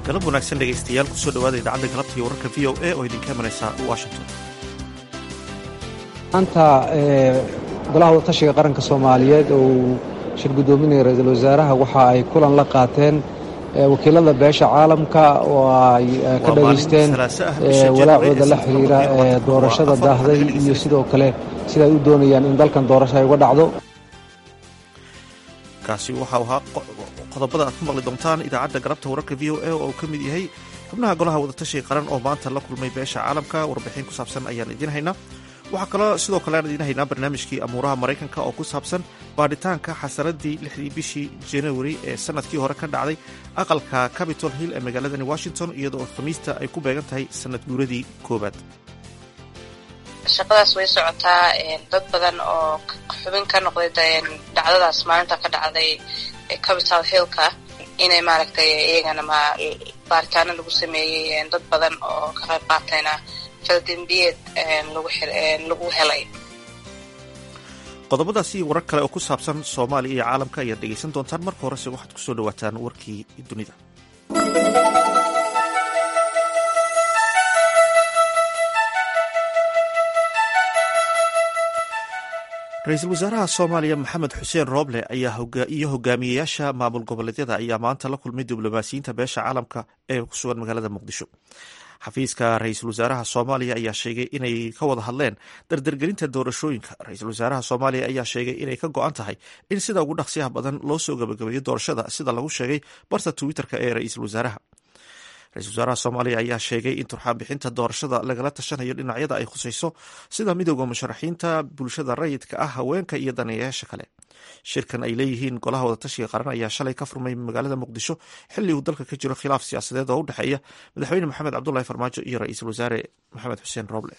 galab wanaagsan dhegaystayaal kusoo dhawaada idaacadda galabta iyo wararka v o a oo idinka imanaysa washington maanta golaha wadatashiga qaranka soomaaliyeed oo uu shir guddoominaya ra-iisul wasaaraha waxa ay kulan la qaateen wakiilada beesha caalamka oo ay ka dhageysteen walaacooda la xiriira doorashada daahday iyo sidoo kale sida ay u doonayaan in dalkan doorasho ay uga dhacdo kaasi waxau ahaa qodobada aad ku maqli doontaan idaacadda galabta wararka v o a oo uu ka mid yahay xubnaha golaha wadatashiga qaran oo maanta la kulmay beesha caalamka warbixin ku saabsan ayaan idiin haynaa waxaa kaloo sidoo kale aan idiin haynaa barnaamijkii amuuraha maraykanka oo ku saabsan baadhitaanka xasaradii lixdii bishii januari ee sanadkii hore ka dhacday aqalka capitol hill ee magaaladani washington iyadoo khamiista ay ku beegan tahay sanad guuradii koowaad shaqadaas way socotaa dad badan oo xubin ka noqday dhacdadaas maalinta ka dhacday capital hillka inay maaragtay iyagana ma baaritaano lagu sameeyey dad badan oo ka qayb qaatayna faldembiyeed lagu helay qodobadaasi iyo warar kale oo ku saabsan soomaaliya iyo caalamka ayaad dhegaysan doontaan marka horese waxaad kusoo dhawaataan warkii dunida ra-iisul wasaaraha soomaaliya maxamed xuseen rooble ayaa iyo hogaamiyeyaasha maamul goboleedyada ayaa maanta la kulmay diblomaasiyiinta beesha caalamka ee ku sugan magaalada muqdisho xafiiska ra-iisul wasaaraha soomaaliya ayaa sheegay inay ka wada hadleen dardargelinta doorashooyinka ra-iisul wasaaraha soomaaliya ayaa sheegay inay ka go-an tahay in sida ugu dhaqsiyaha badan loo soo gabagabeeyo doorashada sida lagu sheegay barta twitter-ka ee ra-iisul wasaaraha ra-isul wasaaraha soomaaliya ayaa sheegay in turxaan bixinta doorashada lagala tashanayo dhinacyada ay khusayso sida midooda musharaxiinta bulshada rayidka ah haweenka iyo daneeyayaasha kale shirkan ay leeyihiin golaha wadatashiga qaran ayaa shalay ka furmay magaalada muqdisho xilli uu dalka ka jiro khilaaf siyaasadeed oo u dhexeeya madaxweyne maxamed cabdulahi farmaajo iyo ra-iisul wasaare maxamed xuseen roble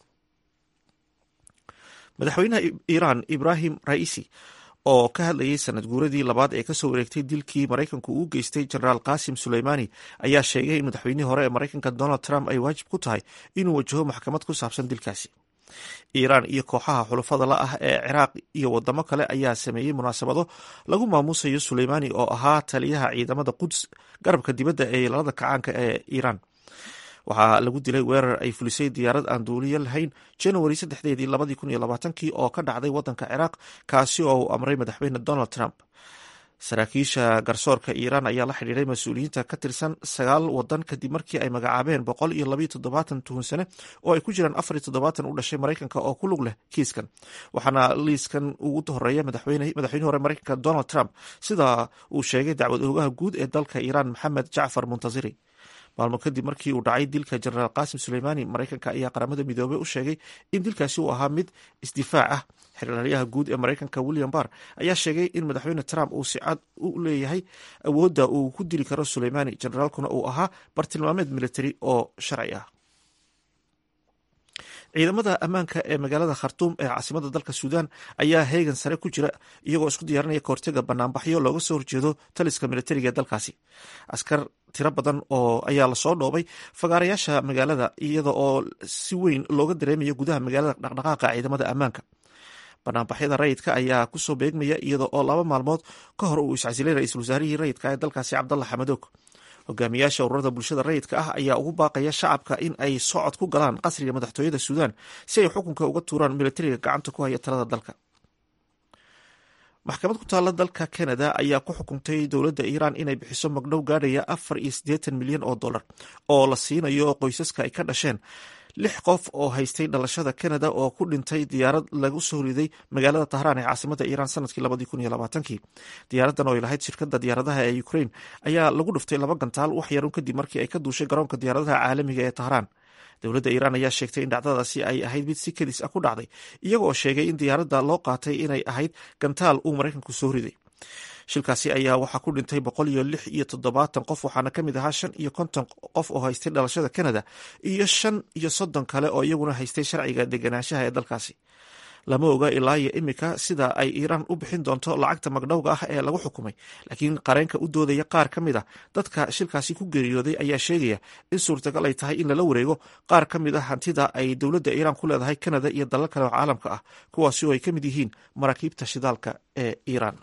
madaxweynaha iiraan ibrahim raisi oo ka hadlayay sanad guuradii labaad ee kasoo wareegtay dilkii maraykanku uu geystay jenaraal qasim suleymani ayaa sheegay in madaxweynihii hore ee maraykanka donald trump ay waajib ku tahay inuu wajaho maxkamad ku saabsan dilkaasi iiraan iyo kooxaha xulafada la ah ee ciraaq iyo wadamo kale ayaa sameeyey munaasabado lagu maamuusayo suleymani oo ahaa taliyaha ciidamada quds garabka dibadda ee ilaalada kacaanka ee iiraan waxaa lagu dilay weerar ay fulisay diyaarad aan duuliyo lahayn january saddexdeedii labadii kun iyo labaatankii oo ka dhacday waddanka ciraaq kaasi oo uu amray madaxweyne donald trump saraakiisha garsoorka iiraan ayaa la xidhiiray mas-uuliyiinta ka tirsan sagaal wadan kadib markii ay magacaabeen boqol iyo labayo toddobaatan tuhunsane oo ay ku jiraan afar iyo toddobaatan u dhashay maraykanka oo ku lug leh kiiskan waxaana liiskan ugu horeeya madaxweynihi hore maraykanka donald trump sida uu sheegay dacwad oogaha guud ee dalka iiraan maxamed jacfar muntaziri maalmo kadib markii uu dhacay dilka jenaraal qasim suleymani maraykanka ayaa qaramada midoobey u sheegay in dilkaasi uu ahaa mid isdifaac ah xeraalyaha guud ee maraykanka william barr ayaa sheegay in madaxweyne trump uu si cad u leeyahay awoodda uu ku dili karo suleymani jenaraalkuna uu ahaa bartilmaameed military oo sharci ah ciidamada ammaanka ee magaalada khartuum ee caasimada dalka suudaan ayaa heegan sare ku jira iyagoo isku diyaarinaya kahortega banaanbaxyo looga soo horjeedo taliska militariga ee dalkaasi askar tiro badan oo ayaa lasoo dhoobay fagaarayaasha magaalada iyada oo si weyn looga dareemayo gudaha magaalada dhaqdhaqaaqa ciidamada ammaanka banaanbaxyada rayidka ayaa kusoo beegmaya iyada oo laba maalmood ka hor uu iscasilay ra-iisul wasaarihii rayidka ee dalkaasi cabdalla xamadoog hogaamiyaasha ururada bulshada rayidka ah ayaa ugu baaqaya shacabka in ay socod ku galaan qasriga madaxtooyada suudaan si ay xukunka uga tuuraan militariga gacanta ku haya talada dalka maxkamad ku taalla dalka canada ayaa ku xukuntay dowladda iiraan inay bixiso magdhow gaadhaya afar iyo siddeetan milyan oo dollar oo la siinayo qoysaska ay ka dhasheen lix qof oo haystay dhalashada canada oo ku dhintay diyaarad lagu soo riday magaalada tahraan ee caasimada iiraan sanadkii labadii kun iyo labaatankii diyaaradan oo ay lahayd shirkadda diyaaradaha ee ukraine ayaa lagu dhuftay laba gantaal wax yarun kadib markii ay ka duushay garoonka diyaaradaha caalamiga ee tahraan dowladda iiraan ayaa sheegtay in dhacdadaasi ay ahayd mid si kedis ah ku dhacday iyagoo sheegay in diyaaradda loo qaatay inay ahayd gantaal uu maraykanku soo riday shilkaasi ayaa waxaa ku dhintay boqol iyo lix iyo toddobaatan qof waxaana ka mid ahaa shan iyo konton qof oo haystay dhalashada canada iyo shan iyo soddon kale oo iyaguna haystay sharciga deganaanshaha ee dalkaasi lama oga ilaa iyo imika sida ay iiraan u bixin doonto lacagta magdhowga ah ee lagu xukumay laakiin qareenka u doodaya qaar ka mid a dadka shilkaasi ku geeriyooday ayaa sheegaya in suurtagal ay tahay in lala wareego qaar ka mid a hantida ay dowladda iiraan ku leedahay canada iyo dalal kale oo caalamka ah kuwaasi oo ay ka mid yihiin maraakiibta shidaalka ee iiraan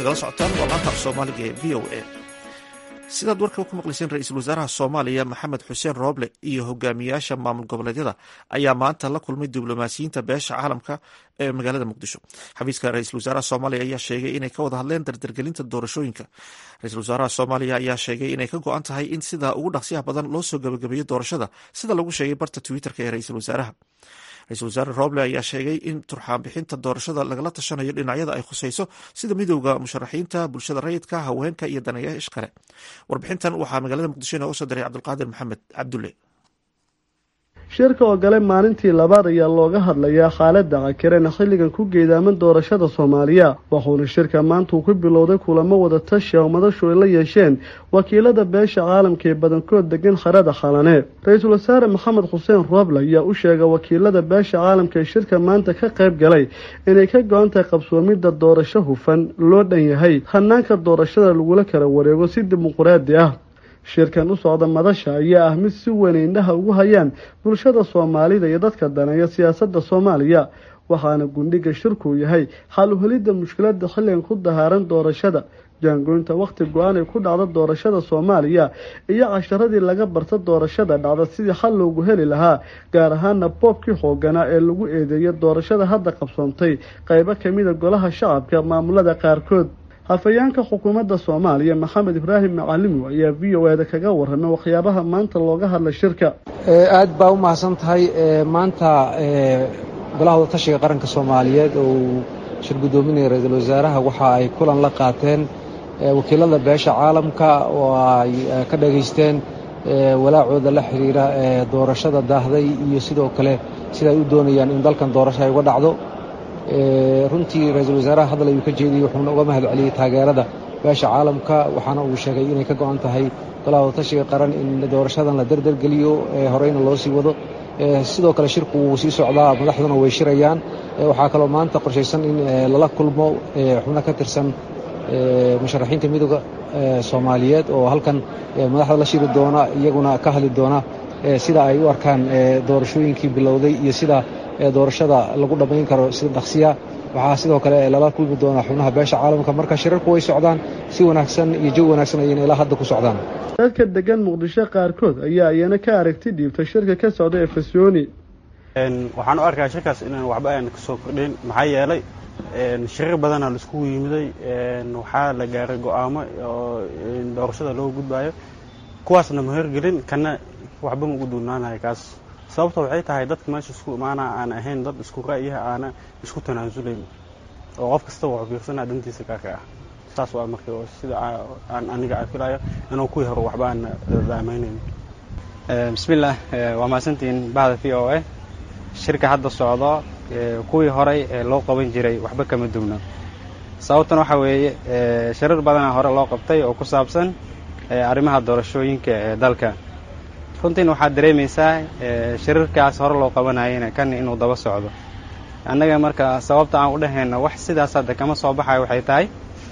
nagala socotaan waa laanta af soomaaliga ee v o a sidaad warka ku maqlayseen ra-iisul wasaaraha soomaaliya maxamed xuseen rooble iyo hogaamiyaasha maamul goboleedyada ayaa maanta la kulmay diblomaasiyiinta beesha caalamka ee magaalada muqdisho xafiiska ra-iisul wasaaraha soomaaliya ayaa sheegay inay ka wada hadleen dardargelinta doorashooyinka ra-isul wasaaraha soomaaliya ayaa sheegay inay ka go-an tahay in sida ugu dhaqsiyaha badan loo soo gabagabeeyo doorashada sida lagu sheegay barta twitter-ka ee ra-iisul wasaaraha ra-isul wasaare roble ayaa sheegay in turxaan bixinta doorashada lagala tashanayo dhinacyada ay khusayso sida midowda musharaxiinta bulshada rayidka haweenka iyo daneeyaha ishqale warbixintan waxaa magaalada muqdisho inooga soo diray cabdulqaadir maxamed cabdulle shirka oo gale maalintii labaad ayaa looga hadlayaa khaalada cakireena xilligan ku geedaaman doorashada soomaaliya wuxuuna shirka maanta uu ku bilowday kulamo wada tashi oo madashu ay la yeesheen wakiilada beesha caalamka ee badankood degan kharada khalane ra-iisul wasaare maxamed xuseen rooble ayaa u sheegay wakiilada beesha caalamka ee shirka maanta ka qayb galay inay ka go-an tahay qabsoomidda doorasho hufan loo dhan yahay hanaanka doorashada lagula kala wareego si dimuquraadi ah shirkan u socda madasha ayaa ah mid si weyn indhaha ugu hayaan bulshada soomaalida iyo dadka daneeya siyaasadda soomaaliya waxaana gundhiga shirkuu yahay xal u helidda mushkilada xilligan ku dahaaran doorashada jaangoynta wakhti go-aan ay ku dhacda doorashada soomaaliya iyo casharadii laga barta doorashada dhacda sidii xal loogu heli lahaa gaar ahaana boobkii xooganaa ee lagu eedeeyay doorashada hadda qabsoontay qaybo kamida golaha shacabka maamulada qaarkood hafayeenka xukuumadda soomaaliya maxamed ibraahim macalimo ayaa v o eda kaga warramay waxyaabaha maanta looga hadlay shirka aad baa u mahadsan tahay maanta golaha wadatashiga qaranka soomaaliyeed oo uu shir guddoominaya ra-iisul wasaaraha waxa ay kulan la qaateen wakiilada beesha caalamka oo ay ka dhegaysteen walaacooda la xiriira doorashada daahday iyo sidoo kale sida ay u doonayaan in dalkan doorasho ay uga dhacdo runtii ra-iisul wasaaraha hadal ayuu ka jeediyey wuxuuna uga mahad celiyey taageerada beesha caalamka waxaana uu sheegay inay ka go-an tahay golaha wadatashiga qaran in doorashadan la derdergeliyo horeyna loo sii wado sidoo kale shirku wuu sii socdaa madaxduna way shirayaan waxaa kaloo maanta qorshaysan in lala kulmo xubno ka tirsan musharaxiinta midooda soomaaliyeed oo halkan madaxda la shiri doona iyaguna ka hadli doona sida ay u arkaan doorashooyinkii bilowday iyo sida doorashada lagu dhammayn karo sida dhaqsiya waxaa sidoo kale lala kulmi doonaa xubnaha beesha caalamka marka shirarku way socdaan si wanaagsan iyo jawi wanaagsan ayayna ilaa hadda ku socdaan dadka degan muqdisho qaarkood ayaa iyana ka aragti dhiibtay shirka ka socda ee fasyooni waxaan u arkaa shirkaas inaan waxba aan kasoo kordhin maxaa yeelay shirar badanaa la iskugu yimiday waxaa la gaaray go-aamo oo doorashada loo gudbayo kuwaasna ma horgelin kana waxba ma ugu duunaanayo kaas sababta waxay tahay dadka meesha isku imaana aan ahayn dad isku ra'yaha aana isku tanaasulayn oo qof kasta wuxuu fiirsanaa dantiisa gaarka ah saas waa marka sida aan aniga aan filayo inuu kuwii hore waxba aan daamaynayn bismillaah waa mahadsantihiin bahda v o a shirka hadda socdo kuwii horey ee loo qaban jiray waxba kama dugno sababtan waxaa weeye shirar badanaa hore loo qabtay oo ku saabsan arrimaha doorashooyinka ee dalka runtiina waxaad dareemaysaa shirarkaas hore loo qabanayana kan inuu daba socdo annaga marka sababta aan u dhahayno wax sidaas hadda kama soo baxayo waxay tahay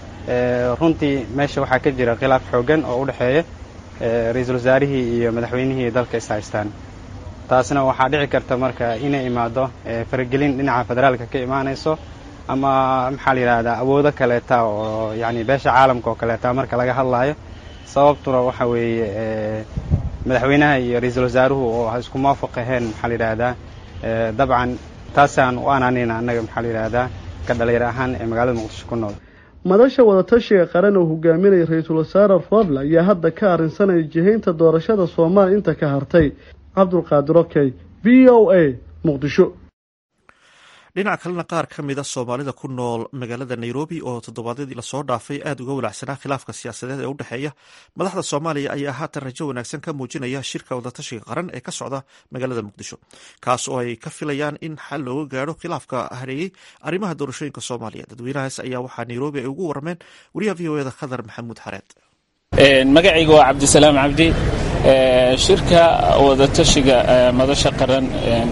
runtii meesha waxaa ka jira khilaaf xoogan oo u dhexeeya ra-iisul wasaarihii iyo madaxweynihii dalka is haystaan taasna waxaa dhici karta marka inay imaado faragelin dhinaca federaalka ka imaanayso ama maxaa la yidhahdaa awoodo kaleeta oo yacni beesha caalamka oo kaleeta marka laga hadlaayo sababtuna waxa weeye madaxweynaha iyo ra-iisul wasaaruhu oo isku muwaafaq aheen maxaa la yidhaahdaa dabcan taasaan u anaanayna annaga maxaa la yidhaahdaa ka dhalinyar ahaan ee magaalada muqdisho ku nool madasha wadatashiga qaran oo hogaaminaya ra-iisul wasaare roble ayaa hadda ka arrinsanaya jihaynta doorashada soomaaliya inta ka hartay cabdulqaadir okey v o a muqdisho dhinaca kalena qaar ka mida soomaalida ku nool magaalada nairobi oo toddobaadyadii lasoo dhaafay aada uga walacsanaa khilaafka siyaasadeed ee u dhexeeya madaxda soomaaliya ayaa haatan rajo wanaagsan ka muujinaya shirka wadatashiga qaran ee ka socda magaalada muqdisho kaas oo ay ka filayaan in xal looga gaadho khilaafka hareeyey arrimaha doorashooyinka soomaaliya dadweynahaas ayaa waxaa nairobi ay ugu warameen wariyaha v o eda khadar maxamuud xareed magacayga waa cabdisalaam cabdi shirka wadatashiga madasha qaran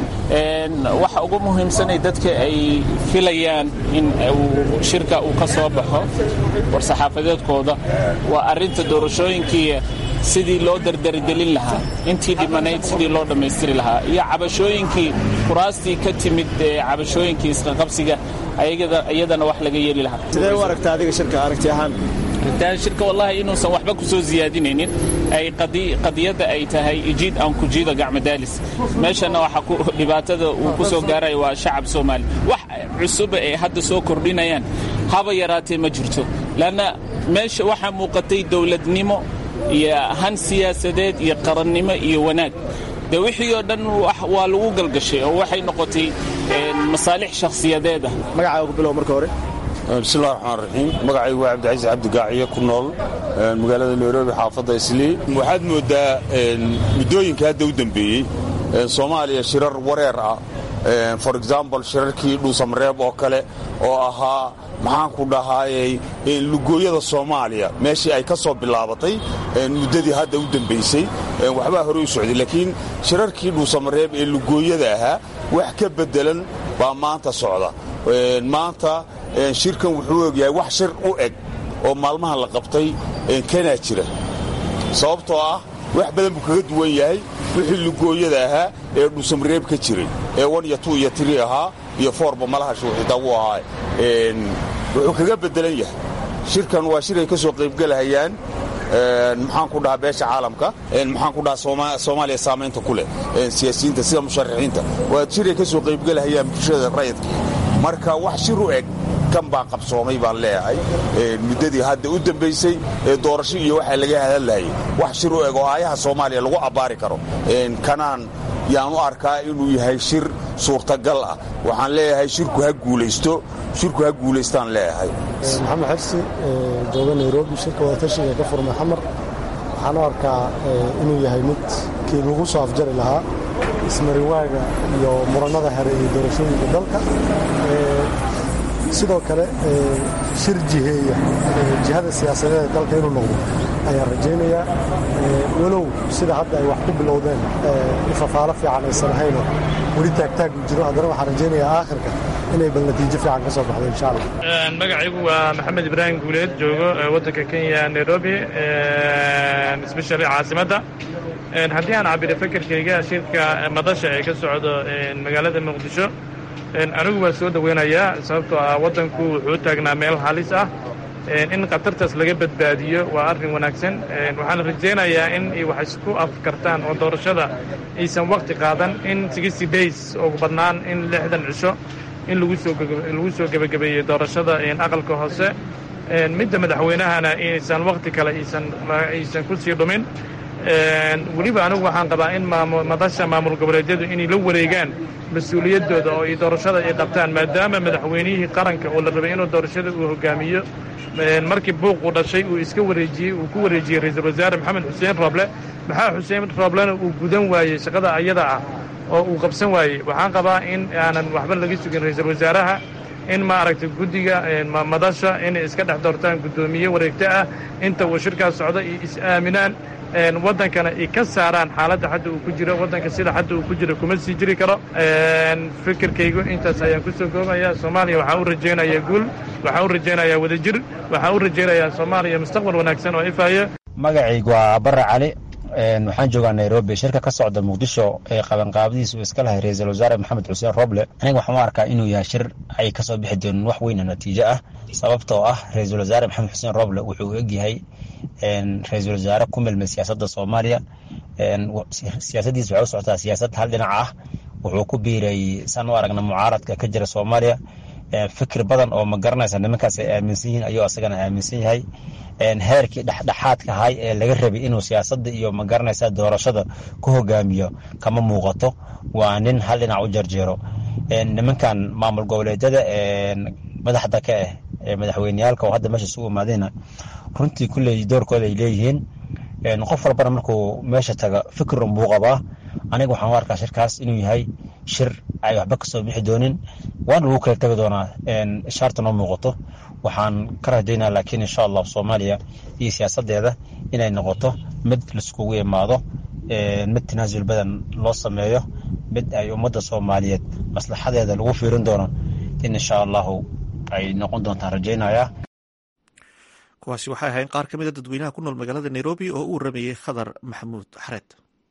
waxa ugu muhiimsanay dadka ay filayaan in shirka uu ka soo baxo war-saxaafadeedkooda waa arrinta doorashooyinkii sidii loo dardargelin lahaa intii dhimanayd sidii loo dhammaystiri lahaa iyo cabashooyinkii kuraastii ka timid cabashooyinkii isqaqabsiga iyadana wax laga yeeli lahaa sidee u aragta adiga shirka aragti ahaan shirka wallahi inuusan waxba ku soo siyaadinaynin ay qadiyadda ay tahay ijiid aan ku jiido gacmadaalis meeshana waxa dhibaatada uu ku soo gaaraya waa shacab soomaali wax cusuba ay hadda soo kordhinayaan haba yaraatee ma jirto leanna meesha waxaa muuqatay dowladnimo iyo han siyaasadeed iyo qarannimo iyo wanaag de wixii oo dhan waa lagu galgashay oo waxay noqotay masaalix shakhsiyadeed ah magacaaga ku bilow marka hore bismillahi raxmaan raxiim magacaygu waa cabdicasiis cabdigaaciye ku nool magaalada nairobi xaafadda islii waxaad mooddaa muddooyinka hadda u dembeeyey soomaaliya shirar wareer ah for example shirarkii dhuusamareeb oo kale oo ahaa maxaanku dhahaayey lugooyada soomaaliya meeshii ay ka soo bilaabatay muddadii hadda u dembaysay waxbaa hore u socday laakiin shirarkii dhuusamareeb ee lugooyada ahaa wax ka beddelan baa maanta socda maanta shirkan wuxuu ogyahay wax shir u eg oo maalmahan la qabtay kanaa jira sababtoo ah wax badan buu kaga duwan yahay wixii lugooyada ahaa ee dhuusamareeb ka jiray ee wan iyo tu iyo tiri ahaa iyo foorba malaha shuuxita wuu ahaa wuxuu kaga beddelan yahay shirkan waa shir ay ka soo qaybgelahayaan maxaan ku dhahaa beesha caalamka maxaan ku dhahaa soomaaliya saamaynta ku leh siyaasiyiinta sida musharaxiinta waa shir ay ka soo qaybgelahayaan bulshada rayidka marka wax shir u eg kan baa qabsoomay baan leeyahay muddadii hadda u dembaysay ee doorasho iyo waxaa laga hadallayay wax shir u eg oo aayaha soomaaliya lagu abbaari karo kanaan yaan u arkaa inuu yahay shir suurtagal ah waxaan leeyahay shirku ha guulaysto shirku ha guulaystaan leeyahay maxamed xersi jooga nairobi shirka wadatashiga ka furmay xamar waxaan u arkaa inuu yahay mid kii lagu soo afjari lahaa ismariwaaga iyo murannada here iyo doorashooyinka dalka sidoo kale shir jiheeya jihada siyaasadeed ee dalka inuu noqdo ayaan rajaynayaa walow sida hadda ay wax ku bilowdeen ifafaalo fiican aysan ahaynoo weli taagtaag u jiro haddana waxaan rajaynayaa aakhirka inay bal natiijo fiican ka soo baxdo insha allah magacaygu waa maxamed ibraahim guuleed joogo waddanka kenya nairobi especially caasimadda haddii aan cabiro fekerkayga shirka madasha ee ka socdo magaalada muqdisho anigu waa soo dhoweynayaa sababtoo ah waddanku wuxuu taagnaa meel halis ah in khatartaas laga badbaadiyo waa arrin wanaagsan waxaan rajaynayaa in ay wax isku afkartaan oo doorashada aysan wakhti qaadan in sixty days ugu badnaan in lixdan cisho in lagu soo gebagabeeyey doorashada aqalka hoose midda madaxweynahana inaysan wakhti kale aysan ku sii dhumin weliba anigu waxaan qabaa in madasha maamul goboleedyadu inay la wareegaan mas-uuliyaddooda oo ay doorashada ay qabtaan maadaama madaxweynihii qaranka oo la rabay inuu doorashada uu hogaamiyo markii buuquu dhashay uu iska wareejiyey uu ku wareejiyey ra-iisul wasaare maxamed xuseen rooble maxaa xuseen rooblena uu gudan waayey shaqada ayada ah oo uu qabsan waayey waxaan qabaa in aanan waxba laga sugin ra-iisul wasaaraha in maaragtay guddiga madasha inay iska dhex doortaan guddoomiye wareegto ah inta uu shirkaas socdo iyo is-aaminaan waddankana ay ka saaraan xaaladda hadda uu ku jiro waddanka sida hadda uu ku jiro kuma sii jiri karo fikirkaygu intaas ayaan ku soo goobaya soomaaliya waxaa u rajaynayaa guul waxaa u rajaynayaa wadajir waxaa u rajaynayaa soomaaliya mustaqbal wanaagsan oo ifaya magacaygu waa barre cali waxaan joogaa nairobi shirka ka socda muqdisho ee qabanqaabadiisa uu iska lahay ra-iisul wasaare maxamed xuseen roble aniga waxaan u arkaa inuu yahay shir ay kasoo bixi doonin wax weyna natiijo ah sababtoo ah ra-iisul wasaare maxamed xuseen roble wuxuu egyahay ra-iisul wasaare ku milmay siyaasadda soomaaliya siyaasadiisa waxay u socotaa siyaasad hal dhinac ah wuxuu ku biiray saan u aragna mucaaradka ka jira soomaaliya fikir badan oo ma garanaysa nimankaas ay aaminsan yihiin ayuu asagana aaminsan yahay heerkii dhexdhexaadka ahay ee laga rabay inuu siyaasadda iyo ma garanaysa doorashada ku hogaamiyo kama muuqato waa nin hal dhinac u jarjeero nimankan maamul goboleedyada madaxda ka ah ee madaxweyneyaalka oo hadda meesha isugu imaadayna runtii kulley doorkooda ay leeyihiin qof walbana markuu meesha taga fikir unbuu qabaa aniga waxaan u arkaa shirkaas inuu yahay shir ay waxba kasoo bixi doonin waana lagu kala tegi doonaa shaarta noo muuqato waxaan ka rajaynaa laakiin insha allah soomaaliya iyo siyaasadeeda inay noqoto mid laiskugu imaado mid tanaasul badan loo sameeyo mid ay ummadda soomaaliyeed maslaxadeeda lagu fiirin doono in insha allahu ay noqon doontaan rajaynaya kuwaasi waxay ahayn qaar ka mida dadweynaha ku nool magaalada nairobi oo u waramayey khadar maxamuud xareed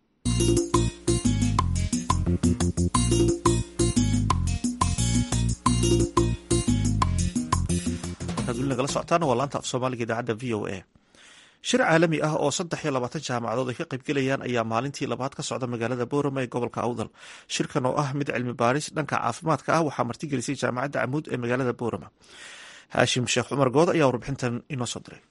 markaad weli nagala socotaan waa laanta af soomaaliga idaacadda v o a shir caalami ah oo saddex iyo labaatan jaamacadood ay ka qaybgelayaan ayaa maalintii labaad ka socda magaalada boorama ee gobolka awdal shirkan oo ah mid cilmi baaris dhanka caafimaadka ah waxaa martigelisay jaamacadda camuud ee magaalada boorama haashim sheekh cumar good ayaa warbixintan inoo soo diray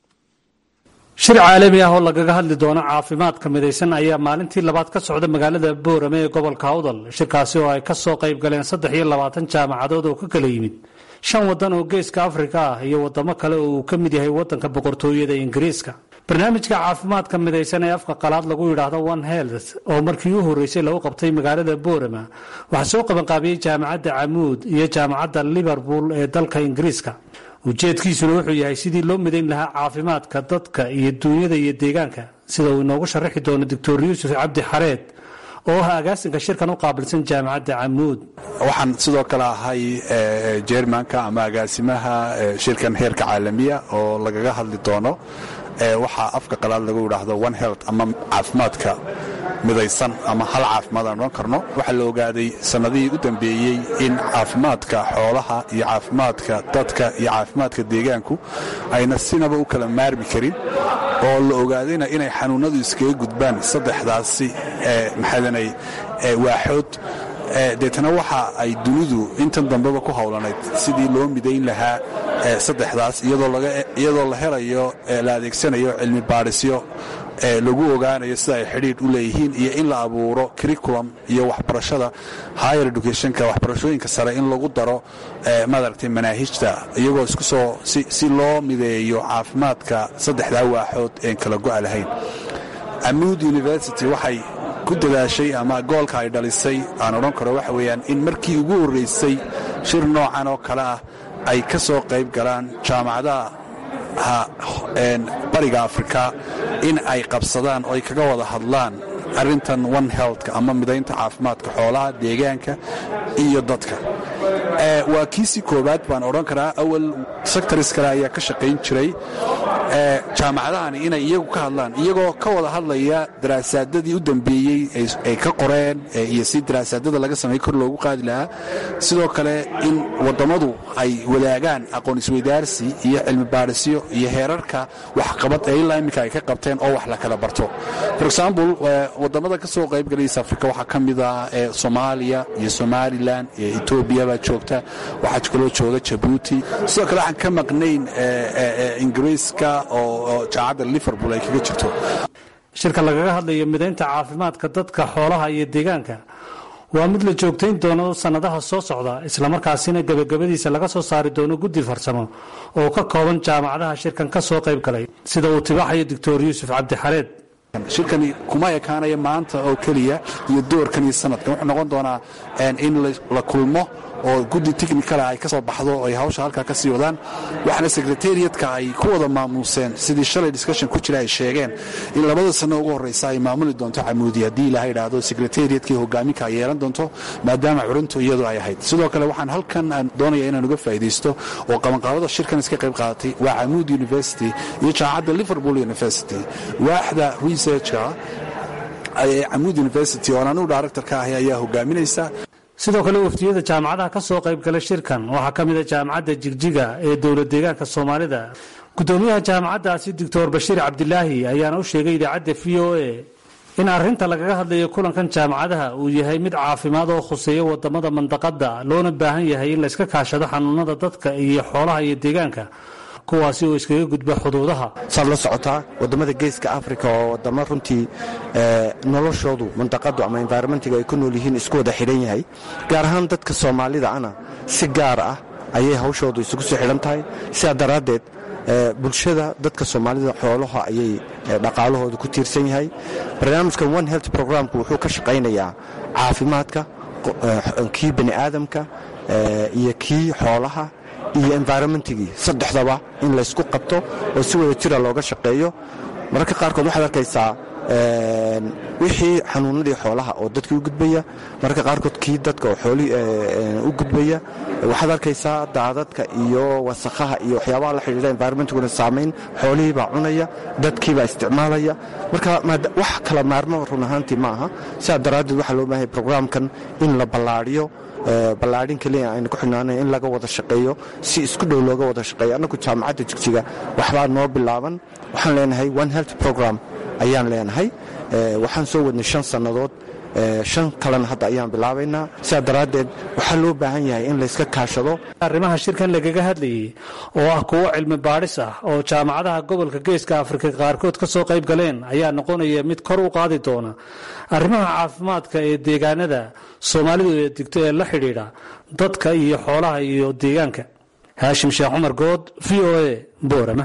shir caalami ah oo lagaga hadli doono caafimaadka midaysan ayaa maalintii labaad ka socda magaalada boorame ee gobolka awdal shirkaasi oo ay ka soo qayb galeen saddex iyo labaatan jaamacadood oo ka kala yimid shan waddan oo geeska afrika ah iyo waddamo kale oo uu ka mid yahay waddanka boqortooyada ingiriiska barnaamijka caafimaadka midaysan ee afka qalaad lagu yidhaahdo one health oo markii u horreysay lagu qabtay magaalada boorama waxaa soo qabanqaabiyey jaamacadda camuud iyo jaamacadda liverpool ee dalka ingiriiska ujeedkiisuna wuxuu yahay sidii loo midayn lahaa caafimaadka dadka iyo duunyada iyo deegaanka sida uu inoogu sharaxi doono doctor yuusuf cabdi xareed oo ah agaasinka shirkan u qaabilsan jaamacadda camuud waxaan sidoo kale ahay jermanka ama agaasimaha shirkan heerka caalamiya oo lagaga hadli doono waxaa afka qalaad lagu yidhaahdo one health ama caafimaadka midaysan ama hal caafimaad aan odhan karno waxaa la ogaaday sannadihii u dambeeyey in caafimaadka xoolaha iyo caafimaadka dadka iyo caafimaadka deegaanku ayna sinaba u kala maarmi karin oo la ogaadayna inay xanuunnadu iskaga gudbaan saddexdaasi maxaadanay waaxood deetana waxa ay dunidu intan dambeba ku howlanayd sidii loo midayn lahaa saddexdaas iyadoo la helayo la adeegsanayo cilmi baadhisyo lagu ogaanayo sida ay xidhiidh u leeyihiin iyo in la abuuro curriculum iyo waxbarashada higher educationka waxbarashooyinka sare in lagu daro maaragtay manaahijta iyagoo isku soo si loo mideeyo caafimaadka saddexdaa waaxood een kala go'a lahayn amuud university waxay ku dadaashay ama goolka ay dhalisay aan odhan karo waxa weeyaan in markii ugu horraysay shir noocan oo kale ah ay ka soo qayb galaan jaamacadaha bariga afrika in ay qabsadaan oo ay kaga wada hadlaan arrintan one healthka ama midaynta caafimaadka xoolaha deegaanka iyo dadka waa kiisii koowaad baan odhan karaa awal sectors kale ayaa ka shaqayn jiray jaamacadahani inay iyagu ka hadlaan iyagoo ka wada hadlaya daraasaadadii u dambeeyey ay ka qoreen iyo si daraasaadada laga samey kor loogu qaadi lahaa sidoo kale in wadammadu ay wadaagaan aqoon isweydaarsi iyo cilmi baadhisyo iyo heerarka waxqabad ee ilaa iminka ay ka qabteen oo wax la kala barto for example wadamada ka soo qaybgalaysa afrika waxaa ka mid ah soomaaliya iyo somalilan iyo etoobiya baa joogta waxaa kaloo jooga jabuuti sidoo kale waxaan ka maqnayn ingiriiska oo jaamacadda liverpool ay kaga jirto shirka lagaga hadlayo midaynta caafimaadka dadka xoolaha iyo deegaanka waa mid la joogtayn doono sannadaha soo socda islamarkaasina gebagabadiisa laga soo saari doono guddi farsamo oo ka kooban jaamacadaha shirkan ka soo qayb galay sida uu tibaaxayo doctor yuusuf cabdixareed shirkani kuma ekaanaya maanta oo keliya iyo doorkan iyo sanadkan wuxuu noqon doonaa in la kulmo oo guddi technicala ay ka soo baxdo oo ay hawsha halkaa ka sii wadaan waxaana secretariatka ay ku wada maamuuseen sidii shalay discussion ku jira ay sheegeen in labada sanno ugu horreysa ay maamuli doonto camuudi haddii ilaha idhaahdo secretariatkii hogaaminka ay yeelan doonto maadaama curintu iyadu ay ahayd sidoo kale waxaan halkan aan doonaya inaan uga faa'iidaysto oo qabanqaabada shirkan iska qayb qaadatay waa camuud university iyo jaamacadda liverpool university waaxda researchka ee camuud university oo anigu director ka ahay ayaa hogaaminaysa sidoo kale waftiyada jaamacadaha ka soo qayb gala shirkan waxaa ka mid a jaamacadda jigjiga ee dowlad deegaanka soomaalida gudoomiyaha jaamacaddaasi doctor bashiir cabdilaahi ayaana u sheegay idaacadda v o a in arrinta lagaga hadlayo kulankan jaamacadaha uu yahay mid caafimaad oo khuseeya wadamada mandaqada loona baahan yahay in layska kaashado xanuunada dadka iyo xoolaha iyo deegaanka kuwaasi oo iskaga gudba xuduudaha saad la socotaa wadamada geeska africa oo wadamo runtii noloshoodu mandaqadu ama environmentiga ay ku nool yihiin isku wada xidhan yahay gaar ahaan dadka soomaalida ana si gaar ah ayay hawshoodu isugu soo xidhan tahay sidaa daraaddeed bulshada dadka soomaalida xoolaha ayay dhaqaalahooda ku tiirsan yahay barnaamijkan one health programku wuxuu ka shaqaynayaa caafimaadka kii bani aadamka iyo kii xoolaha iyo environmentigii saddexdaba in laysku qabto oo si wada jira looga shaqeeyo mararka qaarkood waxaad arkaysaa wixii xanuunadii xoolaha oo dadkii u gudbaya mararka qaarkood kii dadka oo xoolihii u gudbaya waxaad arkaysaa daadadka iyo wasakhaha iyo waxyaabaha la xidhiidha environmentiguna saamayn xoolihii baa cunaya dadkii baa isticmaalaya marka wax kala maarmo run ahaantii ma aha sidaa daraaddeed waxaa loo baahanya brograamkan in la ballaadhiyo ballaadhin keliya aynu ku xidhnaanayn in laga wada shaqeeyo si isku dhow looga wada shaqeeyo annagu jaamacadda jigjiga waxbaa noo bilaaban waxaan leenahay one health program ayaan leenahay waxaan soo wadnay shan sannadood shan kalena hadda ayaan bilaabaynaa sidaa daraaddeed waxaa loo baahan yahay in layska kaashado arrimaha shirkan lagaga hadlayay oo ah kuwo cilmi baadhis ah oo jaamacadaha gobolka geeska afrika qaarkood ka soo qayb galeen ayaa noqonaya mid kor u qaadi doona arrimaha caafimaadka ee deegaanada soomaalidu ee digto ee la xidhiidha dadka iyo xoolaha iyo deegaanka haashim sheekh cumar good v o a boorama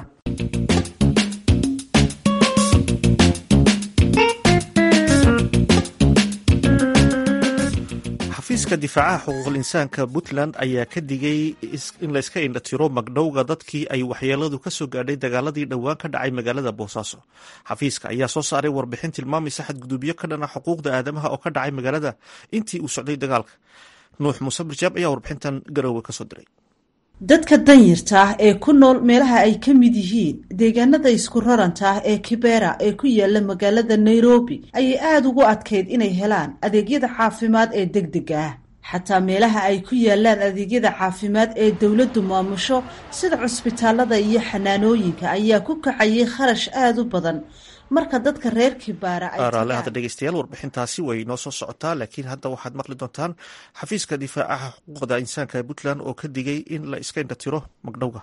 xafiiska difaacaha xuquuqul insaanka puntland ayaa ka digay in layska indhatiro magdhowga dadkii ay waxyeeladu ka soo gaadhay dagaaladii dhowaan ka dhacay magaalada boosaaso xafiiska ayaa soo saaray warbixin tilmaamaysa xadgudubyo ka dhana xuquuqda aadamaha oo ka dhacay magaalada intii uu socday dagaalka nuux muuse barjaab ayaa warbixintan garoowe kasoo diray dadka danyarta ah ee ku nool meelaha ay ka mid yihiin deegaanada isku raranta ah ee kibera ee ku yaala magaalada nairobi ayay aada ugu adkayd inay helaan adeegyada caafimaad ee degdega ah xataa meelaha ay ku yaalaan adeegyada caafimaad ee dowladdu maamusho sida cusbitaalada iyo xanaanooyinka ayaa ku kacayay kharash aada u badan marka dadka reer kibaara raale hadda dhegeystayaal warbixintaasi way noo soo socotaa laakiin hadda waxaad maqli doontaan xafiiska difaacaha xuquuqda insaanka ee puntland oo ka digay in la iska indhatiro magdhowga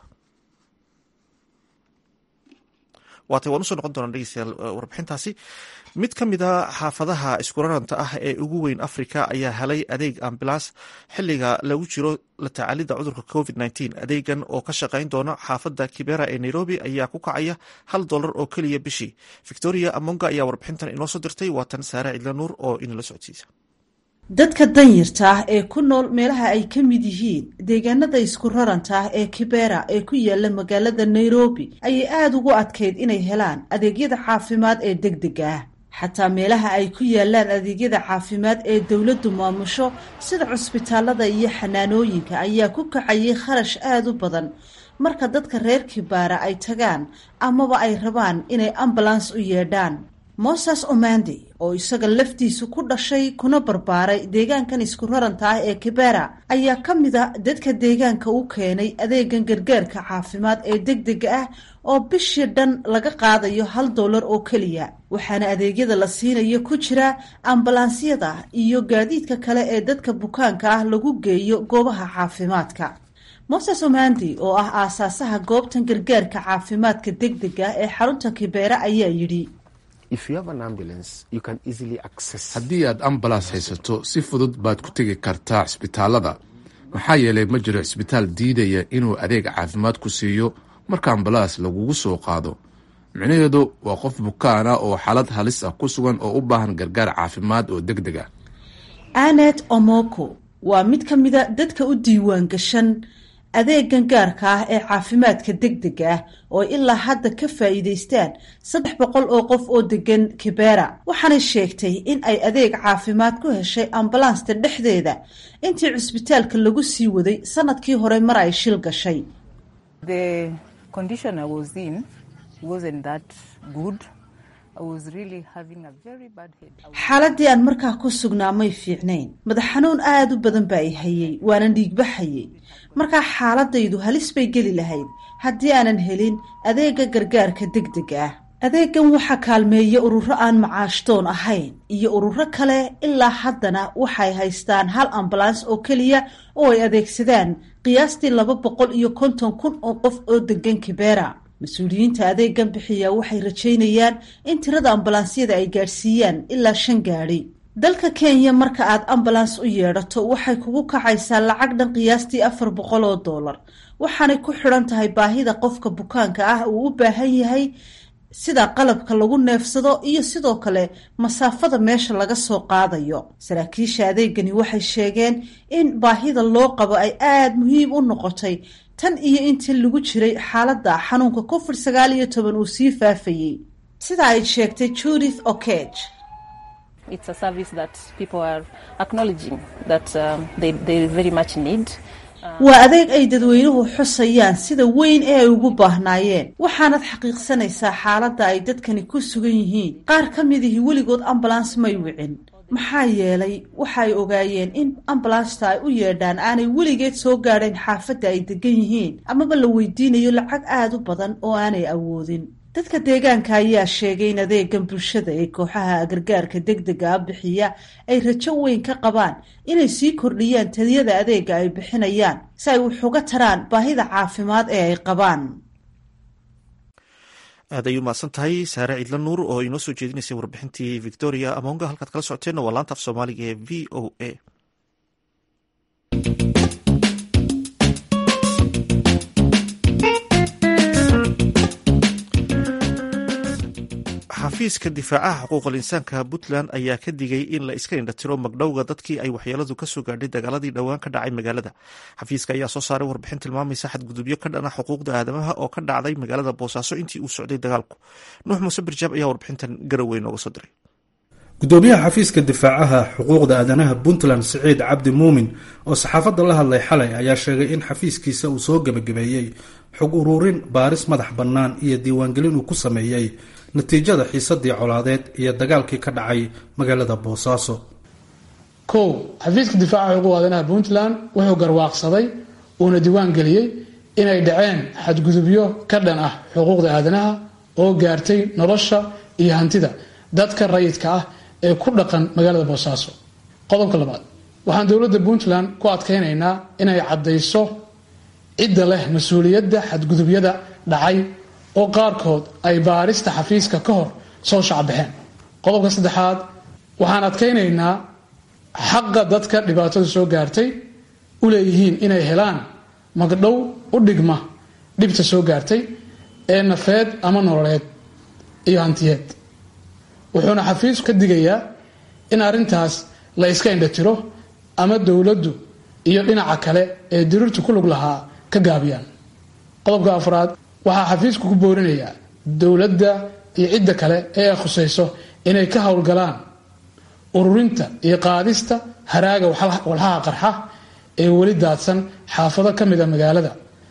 waatay waan usoo noqon doonaa dhegeystayaal warbixintaasi mid ka mid a xaafadaha iskuraranta ah ee ugu weyn africa ayaa helay adeeg ambilaas xiliga lagu jiro la tacaalida cudurka covid adeegan oo ka shaqayn doona xaafada kibera ee nairobi ayaa ku kacaya hal dolar oo keliya bishii victoria amonga ayaa warbixintan inoo soo dirtay waatan saare cidla nuur oo inala socodsiisa dadka danyarta ah ee ku nool meelaha ay ka mid yihiin deegaanada isku raranta ah ee kibera ee ku yaala magaalada nairobi ayay aada ugu adkayd inay helaan adeegyada caafimaad ee degdega ah xataa meelaha ay ku yaalaan adeegyada caafimaad ee dowladdu maamusho sida cusbitaalada iyo xanaanooyinka ayaa ku kacayay kharash aada u badan marka dadka reer kibaara ay tagaan amaba ay rabaan inay ambulans u yeedhaan moses omandi oo isaga laftiisu ku dhashay kuna barbaaray deegaankan isku raranta ah ee kibera ayaa ka mid a dadka deegaanka u keenay adeegan gargaarka caafimaad ee degdega ah oo bishii dhan laga qaadayo hal dollar oo keliya waxaana adeegyada la siinayo ku jira ambalaansiyada iyo gaadiidka kale ee dadka bukaanka ah lagu geeyo goobaha caafimaadka moses omandi oo ah aasaasaha goobtan gargaarka caafimaadka degdega ee xarunta kibeera ayaa yidhi haddii aad ambalaas haysato si fudud baad ku tegi kartaa cisbitaalada maxaa yeelay ma jiro cisbitaal diidaya inuu adeeg caafimaad ku siiyo marka ambalaas lagugu soo qaado micnaheedu waa qof bukaan ah oo xaalad halis ah ku sugan oo u baahan gargaar caafimaad oo deg deg ah anet omoko waa mid ka mida dadka u diiwaan gashan adeegan gaarka ah ee caafimaadka degdega ah oo ilaa hadda ka faa'iidaystaan saddex boqol oo qof oo degan kibera waxaanay sheegtay in ay adeeg caafimaad ku heshay ambalansta dhexdeeda intii cusbitaalka lagu sii waday sanadkii hore mar ay shil gashay xaaladii aan markaa ku sugnaa may fiicnayn madax xanuun aada u badan baa i hayay waanan dhiigbaxayay markaa xaaladaydu halis bay geli lahayd haddii aanan helin adeega gargaarka degdega ah adeegan waxaa kaalmeeya ururo aan macaashtoon ahayn iyo ururo kale ilaa haddana waxay haystaan hal ambulans oo keliya oo ay adeegsadaan qiyaastii laba boqol iyo konton kun oo qof oo degan kibera mas-uuliyiinta adeegan bixiya waxay rajaynayaan in tirada ambulansyada ay gaadhsiiyaan ilaa shan gaadhi dalka kenya marka aad ambulans u yeedhato waxay kugu kacaysaa lacag dhan qiyaastii afar boqol oo dollar waxaanay ku xidhan tahay baahida qofka bukaanka ah uu u baahan yahay sida qalabka lagu neefsado iyo sidoo kale masaafada meesha laga soo qaadayo saraakiisha adeegani waxay sheegeen in baahida loo qabo ay aada muhiim u noqotay tan iyo intii lagu jiray xaaladda xanuunka covid sagaal iyo toban uu sii faafayey sida ay sheegtay judith okage waa adeeg ay dadweynuhu xusayaan sida weyn ee ay ugu baahnaayeen waxaanad xaqiiqsanaysaa xaaladda ay dadkani ku sugan yihiin qaar ka midihii weligood ambulans may wicin maxaa yeelay waxa ay ogaayeen in ambulansta ay u yeedhaan aanay weligeed soo gaadhayn xaafadda ay degan yihiin amaba la weydiinayo lacag aada u badan oo aanay awoodin dadka deegaanka ayaa sheegay in adeegan bulshada ee kooxaha gargaarka degdega a bixiya ay rajo weyn ka qabaan inay sii kordhiyaan taliyada adeega ay bixinayaan si ay wax uga taraan baahida caafimaad ee ay qabaan aad ay u mahadsan tahay saare ciidla nuur oo inoo soo jeedinaysay warbixintii victoria amonga halkaad kala socoteenna waa laanta af soomaaliga ee v o a xafiiska difaacaha xuquuqal insaanka puntland ayaa ka digay in la iska indhatiro magdhowga dadkii ay waxyeeladu kasoo gaadhay dagaaladii dhowaan ka dhacay magaalada xafiiska ayaa soo saaray warbixin tilmaamaysa xadgudubyo ka dhana xuquuqda aadamaha oo ka dhacday magaalada boosaaso intii uu socday dagaalku nuux muuse birjaab ayaa warbixintan garowe nooga soo diray gudoomiyaha xafiiska difaacaha xuquuqda aadanaha puntland siciid cabdi muumin oo saxaafadda la hadlay xalay ayaa sheegay in xafiiskiisa uu soo gebagabeeyey xog ururin baaris madax bannaan iyo diiwaangelin uu ku sameeyey natiijada xiisadii colaadeed iyo dagaalkii ka dhacay magaalada boosaaso kow xafiiska difaaca xuquuq aadanaha puntland wuxuu garwaaqsaday uuna diiwaan geliyey inay dhaceen xadgudubyo ka dhan ah xuquuqda aadanaha oo gaartay nolosha iyo hantida dadka rayidka ah ee ku dhaqan magaalada boosaaso qodobka labaad waxaan dowladda puntland ku adkaynaynaa inay caddayso cidda leh mas-uuliyadda xadgudubyada dhacay oo qaarkood ay baarista xafiiska ka hor soo shacbaxeen qodobka saddexaad waxaan adkaynaynaa xaqa dadka dhibaatadu soo gaartay u leeyihiin inay helaan magdhow u dhigma dhibta soo gaartay ee nafeed ama nololeed iyo hantiyeed wuxuuna xafiisku ka digayaa in arrintaas la iska indhatiro ama dowladdu iyo dhinaca kale ee diriirtu ku lug lahaa ka gaabiyaan qodobka afraad waxaa xafiisku ku boorinayaa dowladda iyo cidda kale ee ay khusayso inay ka howlgalaan ururinta iyo qaadista haraaga walxaha qarxa ee weli daadsan xaafado ka mida magaalada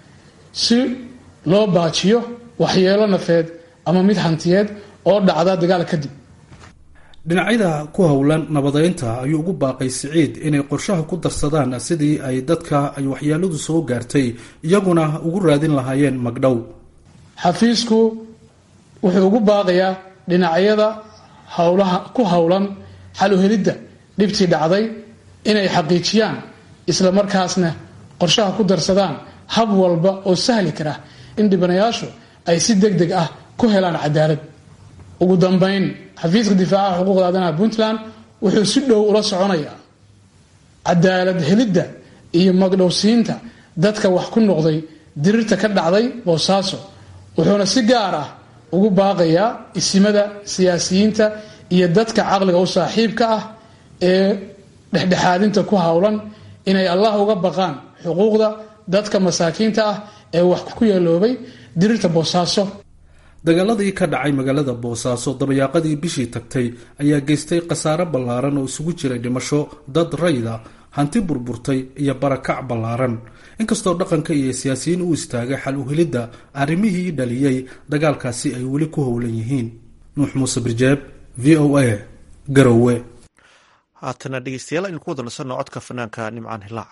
si loo baajiyo waxyeelo nafeed ama mid hantiyeed oo dhacda dagaal kadib dhinacyada ku howlan nabadeynta ayuu ugu baaqay siciid inay qorshaha ku darsadaan sidii ay dadka ay waxyeeladu soo gaartay iyaguna ugu raadin lahaayeen magdhow xafiisku wuxuu ugu baaqayaa dhinacyada howlaha ku howlan xal u helidda dhibtii dhacday inay xaqiijiyaan isla markaasna qorshaha ku darsadaan hab walba oo sahli kara in dhibanayaashu ay si deg deg ah ku helaan cadaalad ugu dambeyn xafiiska difaacaha xuquuqda aadanaha puntland wuxuu si dhow ula soconayaa cadaalad helidda iyo magdhowsiinta dadka wax ku noqday dirirta ka dhacday boosaaso wuxuuna si gaar ah ugu baaqayaa isimada siyaasiyiinta iyo dadka caqliga u saaxiibka ah ee dhexdhexaadinta ku howlan inay allah uga baqaan xuquuqda dadka masaakiinta ah ee wax ku yeeloobay dirirta boosaaso dagaaladii ka dhacay magaalada boosaaso dabayaaqadii bishii tagtay ayaa geystay khasaare ballaaran oo isugu jiray dhimasho dad rayda hanti burburtay iyo barakac ballaaran inkastoo dhaqanka iyo siyaasiyiin u istaagay xal u helidda arrimihii dhaliyey dagaalkaasi ay weli ku howlan yihiin nuux muuse birjeeb v o a garowe haatana dhegeystayaal aynu ku wada nasanno codka fanaanka nimcaan hilaac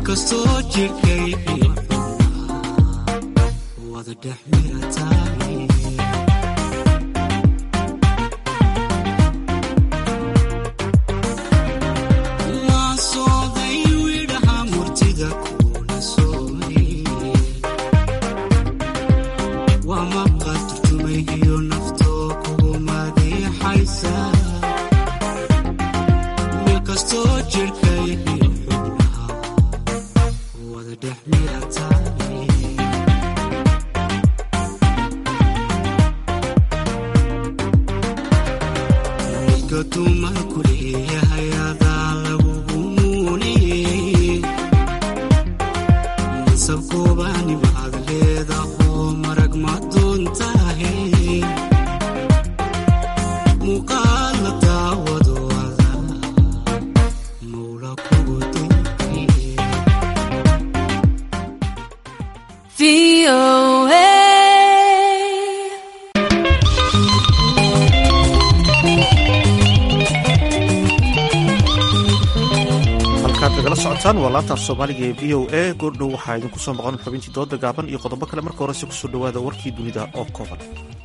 kastoo jirkaygiyo wada dhex mirataay maasooday widhaha murtida kuna sooye waa maqa turjumay iyo naftoo kugu madeexaysa meel kastoo jirkaygiyo xubnaha wada dhex mirataay midka dumarku leeyahay adaa lagugu muuniyey nasabkoobani baad leedahoo marag ma doontahe muuqaal la daawado ada mawla kugu dayay halkaad nagala socotaan waa laanta af soomaaliga ee v o a goordhow waxaa idinku soo maqan xubintii dooda gaaban iyo qodobo kale marka horese kusoo dhowaada warkii dunida oo kooban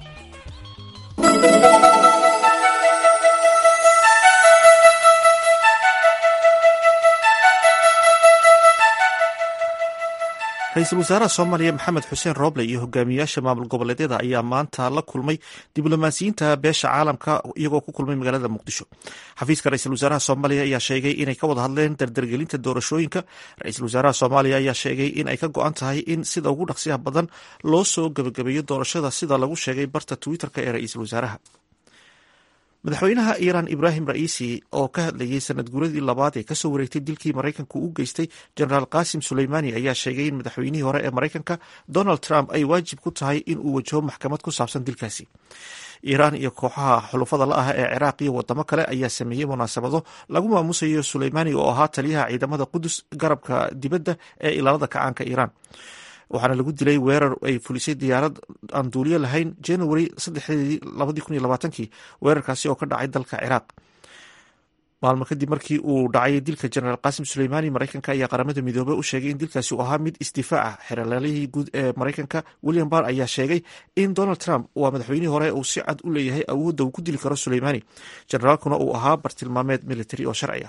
ra-iisul wasaaraha soomaaliya maxamed xuseen rooble iyo hogaamiyaasha maamul goboleedyada ayaa maanta la kulmay diblomaasiyiinta beesha caalamka iyagoo ku kulmay magaalada muqdisho xafiiska ra-iisul wasaaraha soomaaliya ayaa sheegay inay ka wada hadleen dardargelinta doorashooyinka ra-iisul wasaaraha soomaaliya ayaa sheegay in ay ka go-an tahay in sida ugu dhaqsiyaha badan loo soo gebagabeeyo doorashada sida lagu sheegay barta twitter-ka ee ra-iisul wasaaraha madaxweynaha iiraan ibraahim ra'iisi oo ka hadlayey sanad guuradii labaad ee kasoo wareegtay dilkii maraykanku u geystay jenaraal qaasim suleymani ayaa sheegay in madaxweynihii hore ee maraykanka donald trump ay waajib ku tahay in uu wajaho maxkamad ku saabsan dilkaasi iiraan iyo kooxaha xulufada la ah ee ciraaq iyo wadamo kale ayaa sameeyey munaasabado lagu maamusayo suleymani oo ahaa taliyaha ciidamada qudus garabka dibadda ee ilaalada kacaanka iiraan waxaana lagu dilay weerar ay fulisay diyaarad aan duuliyo lahayn january saddexdeedii labadii kun iyo labaatankii weerarkaasi oo ka dhacay dalka ciraaq maalmo kadib markii uu dhacay dilka jenaraal qaasim suleymani maraykanka ayaa qaramada midoobey u sheegay in dilkaasi uu ahaa mid isdifaac ah xeralaalihii guud ee maraykanka william barr ayaa sheegay in donald trump waa madaxweynihii hore uu si cad u leeyahay awoodda uu ku dili karo suleymani jenaraalkuna uu ahaa bartilmaameed military oo sharci ah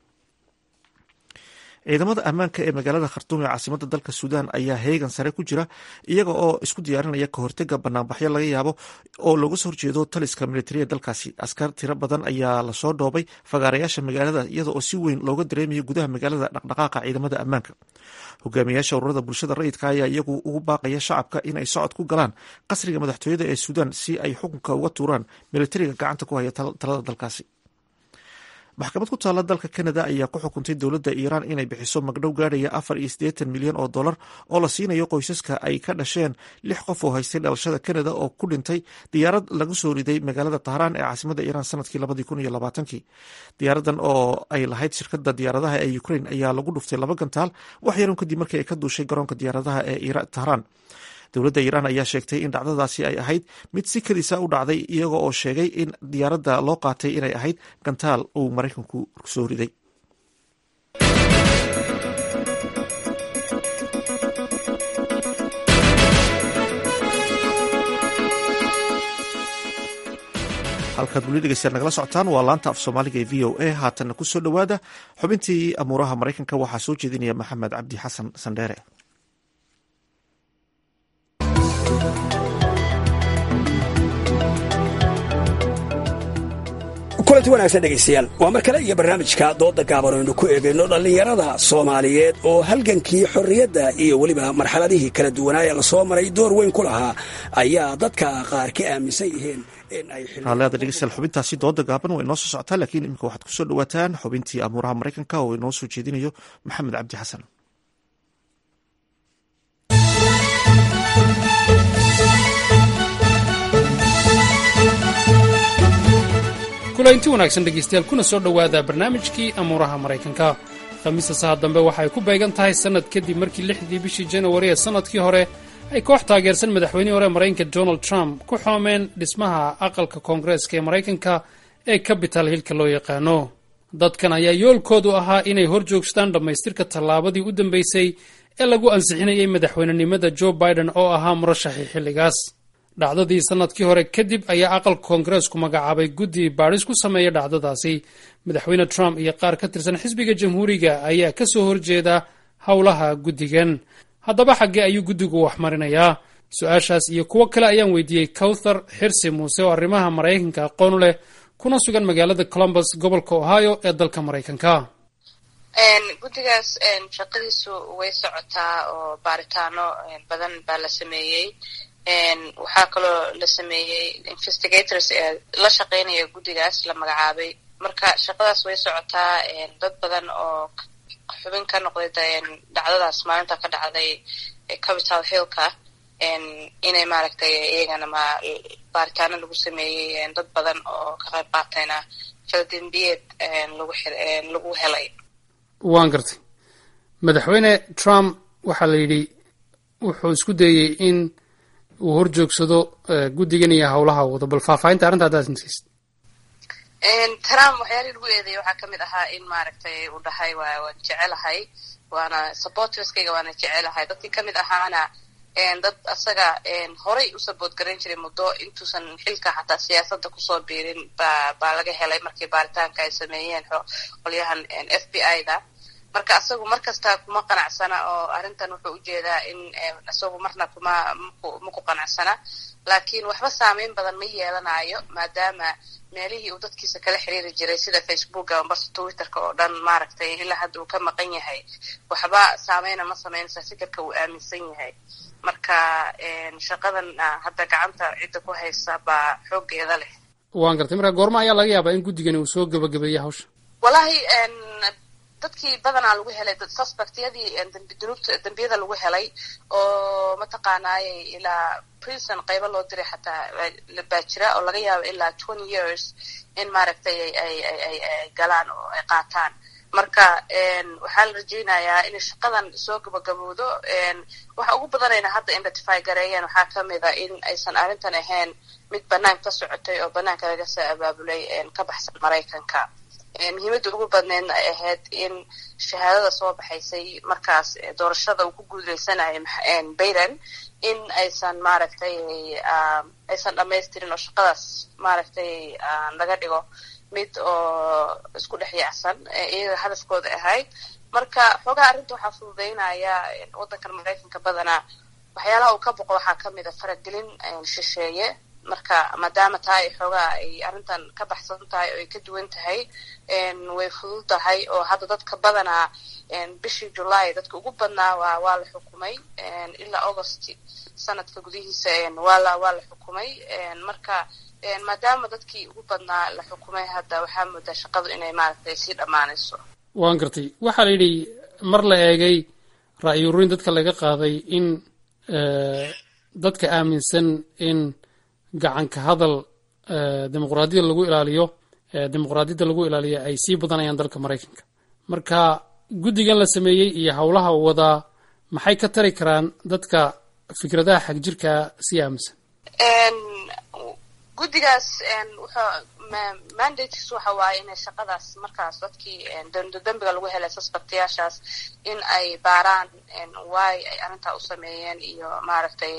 ciidamada ammaanka ee magaalada khartuum ee caasimada dalka suudaan ayaa heegan sare ku jira iyaga oo isku diyaarinaya kahortega banaanbaxyo laga yaabo oo looga soo horjeedo taliska militariya dalkaasi askar tiro badan ayaa lasoo dhoobay fagaarayaasha magaalada iyada oo si weyn looga dareemayo gudaha magaalada dhaqdhaqaaqa ciidamada ammaanka hogaamiyaasha ururada bulshada rayidka ayaa iyagu ugu baaqaya shacabka inay socod ku galaan qasriga madaxtooyada ee suudaan si ay xukunka uga tuuraan militariga gacanta ku haya talada dalkaasi maxkamad ku taalla dalka canada ayaa ku xukuntay dowladda iiraan inay bixiso magdhow gaadhaya afar iyo siddeetan milyan oo dollar oo la siinayo qoysaska ay ka dhasheen lix qof oo haystay dhalashada canada oo ku dhintay diyaarad lagu soo riday magaalada tahraan ee caasimada iiraan sanadkii labadii kun iyo labaatankii diyaaradan oo ay lahayd shirkadda diyaaradaha ee ukraine ayaa lagu dhuftay laba gantaal wax yaron kadib markii ay ka duushay garoonka diyaaradaha ee tahraan dowladda iiraan ayaa sheegtay in dhacdadaasi ay ahayd mid si kadisa u dhacday iyaga oo sheegay in diyaaradda loo qaatay inay ahayd gantaal uu maraykanku soo riday halkaad weli dhegeystayaal nagala socotaan waa laanta af soomaaliga ee v o a haatanna ku soo dhowaada xubintii amuuraha maraykanka waxaa soo jeedinaya maxamed cabdi xasan sandheere kulanti wanaagsan dhegaystayaal waa mar kale iyo barnaamijka dooda gaaban aynu ku eegayno dhallinyarada soomaaliyeed oo halgankii xorriyadda iyo weliba marxaladihii kala duwanaa ee lasoo maray door weyn ku lahaa ayaa dadka qaar ka aaminsan yihiin in ay raalliada dhegeystayaal xubintaasi dooda gaaban waa inoo soo socotaa laakiin iminka waxaad kusoo dhawaataan xubintii amuuraha maraykanka oo inoo soo jeedinayo maxamed cabdi xasan kulanti wanaagsan dhegaystayaal kuna soo dhowaada barnaamijkii amuuraha maraykanka khamiista saha dambe waxa ay ku beegan tahay sannad kadib markii lixdii bishii janawari ee sannadkii hore ay koox taageersan madaxweynihii hore maraykanka donald trump ku xoomeen dhismaha aqalka koongareeska ee maraykanka ee capital hillka loo yaqaano dadkan ayaa yoolkoodu ahaa inay hor joogstaan dhammaystirka tallaabadii u dambeysay ee lagu ansixinayay madaxweynenimada joe biden oo ahaa murashaxii xilligaas dhacdadii sannadkii hore kadib ayaa aqalka koongareesku magacaabay guddi baadhis ku sameeya dhacdadaasi madaxweyne trump iyo qaar ka tirsan xisbiga jamhuuriga ayaa ka soo horjeeda howlaha guddigan haddaba xaggee ayuu guddigu wax marinayaa su-aashaas iyo kuwo kale ayaan weydiiyey cowthar xirsi muuse oo arrimaha maraykanka aqoon leh kuna sugan magaalada columbus gobolka ohio ee dalka maraykanka guddigaas shaqadiisu way socotaa oo baaritaano badan baa la sameeyey waxaa kaloo la sameeyey investigators ee la shaqeynaya guddigaas la magacaabay marka shaqadaas way socotaa dad badan oo xubin ka noqday dhacdadaas maalinta ka dhacday capital hillka inay maaragtay iyagana ma baaritaano lagu sameeyey dad badan oo ka qayb qaatayna faldembiyeed lagu lagu helay waan gartay madaxweyne trump waxaa la yidhi wuxuu isku dayey in uu hor joogsado guddigan iyo howlaha wado bal faahfaahinta arrinta haddaad sinsiist trump waxyaalihii lagu eedeeyay waxaa kamid ahaa in maaragtay uu dhahay waa waan jecelahay waana supporterskayga waana jecelahay dadkii kamid ahaana dad asaga horay u saboot garan jiray muddo intuusan xilka xataa siyaasadda kusoo biirin ba baa laga helay markii baaritaanka ay sameeyeen qolyahan f b i da marka asagu mar kasta kuma qanacsana oo arrintan wuxuu ujeedaa in isagu marna kuma maku qanacsana laakiin waxba saameyn badan ma yeelanayo maadaama meelihii uu dadkiisa kala xiriiri jiray sida facebooka ambarse twitterka oo dhan maaragtay ilaa hadda uu ka maqan yahay waxba saameyna ma sameynaysa fikirka uu aaminsan yahay marka shaqadan hadda gacanta cidda ku haysa baa xooggeeda leh waan gartay marka goorma ayaa laga yaabaa in guddigani uu soo gebagabeeyey hawsha wallahi dadkii badanaa lagu helay suspectyadii dunuubta dembiyada lagu helay oo mataqaanaayay ilaa prison qaybo loo diray xataa baa jira oo laga yaabo ilaa twenty years in maaragtay ay ay ay ay galaan oo ay qaataan marka waxaa la rajeynayaa inay shaqadan soo gabagabowdo waxa ugu badanayna hadda identify gareeyeen waxaa kamid a in aysan arrintan ahayn mid banaanka ka socotay oo banaanka laga soo abaabulay ka baxsan maraykanka muhiimadda ugu badneedna ay ahayd in shahaadada soo baxaysay markaas doorashada uu ku guuleysanayo bayden in aysan maaragtay aysan dhamaystirin oo shaqadaas maaragtay laga dhigo mid oo isku dhex yaacsan iyaga hadafkooda ahayd marka xoogaha arrinta waxaa fududeynaya waddankan maraykanka badanaa waxyaalaha uu ka boqo waxaa kamid a faragelin shisheeye marka maadaama taa ay xoogaa ay arrintan ka baxsan tahay oo ay ka duwan tahay way fudud tahay oo hadda dadka badanaa bishii julaay dadka ugu badnaa waa waa la xukumay ilaa august sanadka gudihiisa waa la waa la xukumay marka maadaama dadkii ugu badnaa la xukumay hadda waxaa moodaa shaqadu inay maaragtay sii dhammaanayso waan gartay waxaa la yidhi mar la eegay ra'yi ururin dadka laga qaaday in dadka aaminsan in gacanka hadal dimuqraadiyada lagu ilaaliyo dimuqraadiyadda lagu ilaaliyo ay sii badanayaan dalka maraykanka marka guddigan la sameeyey iyo howlaha uu wadaa maxay ka tari karaan dadka fikradaha xagjirka sii aaminsan guddigaas wuxuu mandatekiis waxa waaye inay shaqadaas markaas dadkii dembiga lagu helay suspectayaashaas in ay baaraan waay ay arrintaa u sameeyeen iyo maaragtay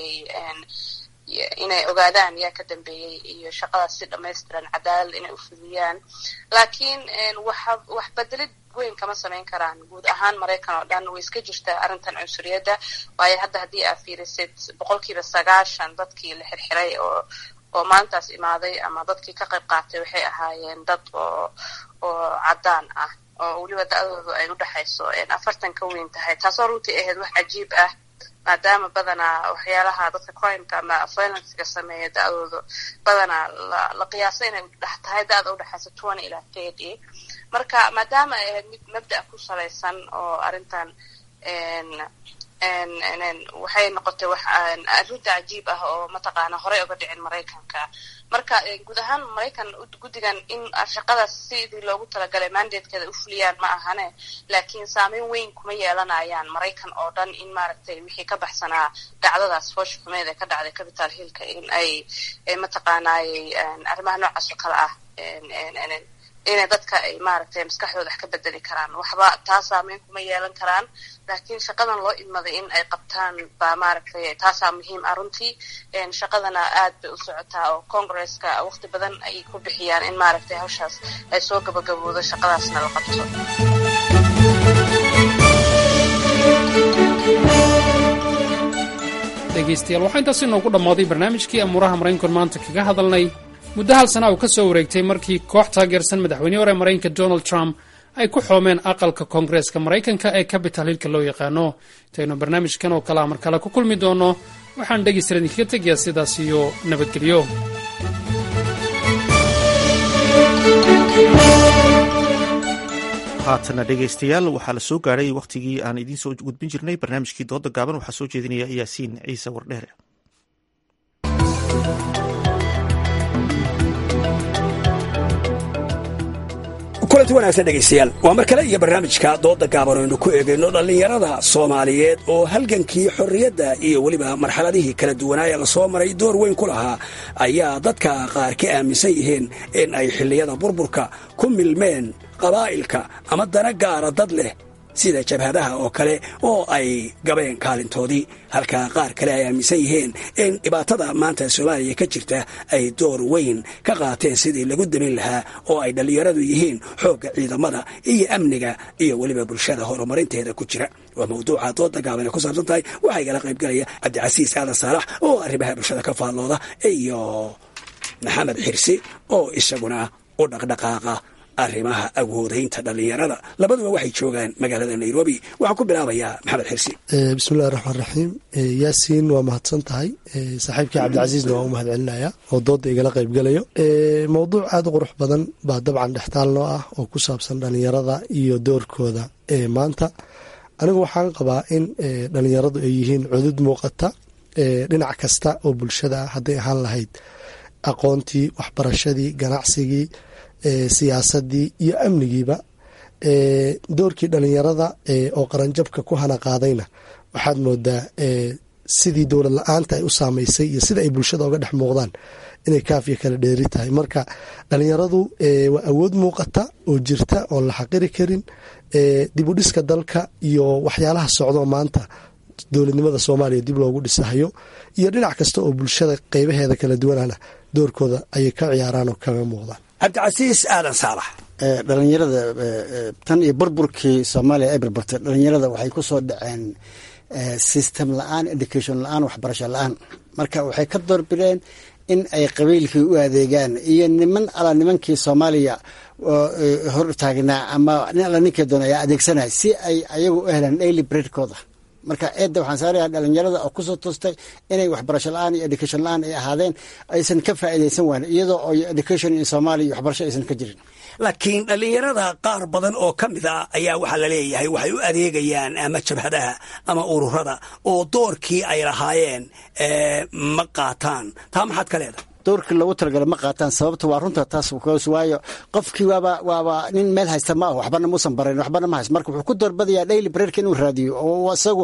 inay ogaadaan yaa ka dambeeyey iyo shaqadaas si dhamaystiran cadaalad inay u fudiyaan laakiin waxa wax bedelid weyn kama samayn karaan guud ahaan maraykan oo dhan way iska jirtaa arrintan cunsuriyadda waayo hadda haddii aa fiirisid boqolkiiba sagaashan dadkii la xirxiray oo oo maalintaas imaaday ama dadkii ka qayb qaatay waxay ahaayeen dad oo oo caddaan ah oo weliba da-doodu ay u dhexayso afartan ka weyn tahay taasoo runtii ahayd wax cajiib ah maadaama badanaa waxyaalaha dadka crimeka ama violencega sameeya da-dooda badanaa la qiyaasay inay dhex tahay da-da udhexaysa twenty ilaa thirty marka maadaama ay ahayd mid mabda ku salaysan oo arrintan waxay noqotay wax arrinta cajiib ah oo mataqaana horey uga dhicin maraykanka marka guud ahaan maraykan guddigan in shaqadaas sidii loogu talagalay mandatekeeda u fuliyaan ma ahane laakiin saameyn weyn kuma yeelanayaan maraykan oo dhan in maaragtay wixii ka baxsanaa dhacdadaas foosha xumeed ee ka dhacday capital hillka in ay mataqaanaayey arrimaha noocaas oo kale ah inay dadka ay maaragtay maskaxdooda wax ka bedeli karaan waxba taa saameyn kuma yeelan karaan laakiin shaqadan loo idmaday in ay qabtaan baa maaragtay taasaa muhiim ah runtii shaqadana aad bay u socotaa oo congresska waqti badan ay ku bixiyaan in maaragtay hawshaas ay soo gabagaboodo shaqadaasna la qabto dhegaystayaal waxaa intaas inoogu dhammaaday barnaamijkii amuuraha maraykanku maanta kaga hadalnay muddo hal sana uu ka soo wareegtay markii koox taageersan madaxweynihii hore maraykanka donald trump ay ku xoomeen aqalka koongareeska maraykanka ee capital hilka loo yaqaano intaynu barnaamijkan oo kalea mar kale ku kulmi doonno waxaan dhegaystayaal idinkaga tegayaa sidaas iyo nabadgelyo haatana dhegaystayaal waxaa la soo gaadhay wakhtigii aan idiin soo gudbin jirnay barnaamijkii dooda gaaban waxaa soo jeedinaya yaasiin ciise wardheere kulanti wanaagsan dhegaystayaal waa mar kale iyo barnaamijka dooda gaaban aynu ku eegayno dhallinyarada soomaaliyeed oo halgankii xorriyadda iyo weliba marxaladihii kala duwanaaye lasoo maray door weyn ku lahaa ayaa dadka qaar ka aaminsan yihiin in ay xilliyada burburka ku milmeen qabaa'ilka ama dana gaara dad leh sida jabhadaha oo kale oo ay gabeen kaalintoodii halka qaar kale ay aaminsan yihiin in dhibaatada maanta soomaaliya ka jirta ay door weyn ka qaateen sidii lagu damin lahaa oo ay dhallinyaradu yihiin xoogga ciidamada iyo amniga iyo weliba bulshada horumarinteeda ku jira waa mawduuca dooda gaaban ay ku saabsan tahay waxaa igala qaybgalaya cabdicasiis aadan saalax oo arrimaha bulshada ka faallooda iyo maxamed xirsi oo isaguna u dhaqdhaqaaqa arrimaha awoodaynta dhallinyarada labaduba waxay joogaan magaalada nairobi waxaan ku bilaabayaa maxamed xirsi bismillahi raxmaan raxiim yaasiin waa mahadsan tahay saaxiibkii cabdicasiisna waa u mahad celinaya oo dooda igala qaybgalayo mowduuc aada u qurux badan baa dabcan dhextaal noo ah oo ku saabsan dhallinyarada iyo doorkooda maanta anigu waxaan qabaa in dhallinyaradu ay yihiin cudud muuqata dhinac kasta oo bulshada ah hadday ahaan lahayd aqoontii waxbarashadii ganacsigii siyaasadii iyo amnigiiba doorkii dhalinyarada oo qaranjabka ku hana qaadayna waxaad moodaa sidii dowlad la-aanta ay u saameysay iyo sida ay bulshada oga dhex muuqdaan inay kaafiya kala dheeri tahay marka dhalinyaradu waa awood muuqata oo jirta oon la xaqiri karin dib u dhiska dalka iyo waxyaalaha socdo maanta dowladnimada soomaaliya dib loogu dhisahayo iyo dhinac kasta oo bulshada qeybaheeda kala duwanana doorkooda ayay ka ciyaaraan oo kaga muuqdaan cabdicasiis aadan saalax dhalinyarada tan iyo burburkii soomaaliya ay barbartay dhalinyarada waxay ku soo dhaceen system la-aan education la-aan waxbarasho la-aan marka waxay ka doorbideen in ay qabiilkii u adeegaan iyo niman ala nimankii soomaaliya hor taagnaa ama nin alla ninkii doona ayaa adeegsanaya si ay ayagu u helaan daily breadkooda marka eedda waxaan saarayaa dhalinyarada oo kusoo toostay inay waxbarasho la-aan iyo education la-aan ay ahaadeen aysan ka faa'iidaysan waan iyadoo oo education in soomaaliya iyo waxbarasho aysan ka jirin laakiin dhallinyarada qaar badan oo ka mid a ayaa waxaa la leeyahay waxay u adeegayaan ama jabhadaha ama ururada oo doorkii ay lahaayeen ma qaataan taa maxaad ka leedahay doorkii loogu talagala ma qaataan sababta waa runta taas waayo qofkii waaba waaba nin meel haysta ma ah waxbana muusan barayn waxbana ma hayst marka wuxuu ku doorbadayaa daily breadka inuu raadiyo oo isagu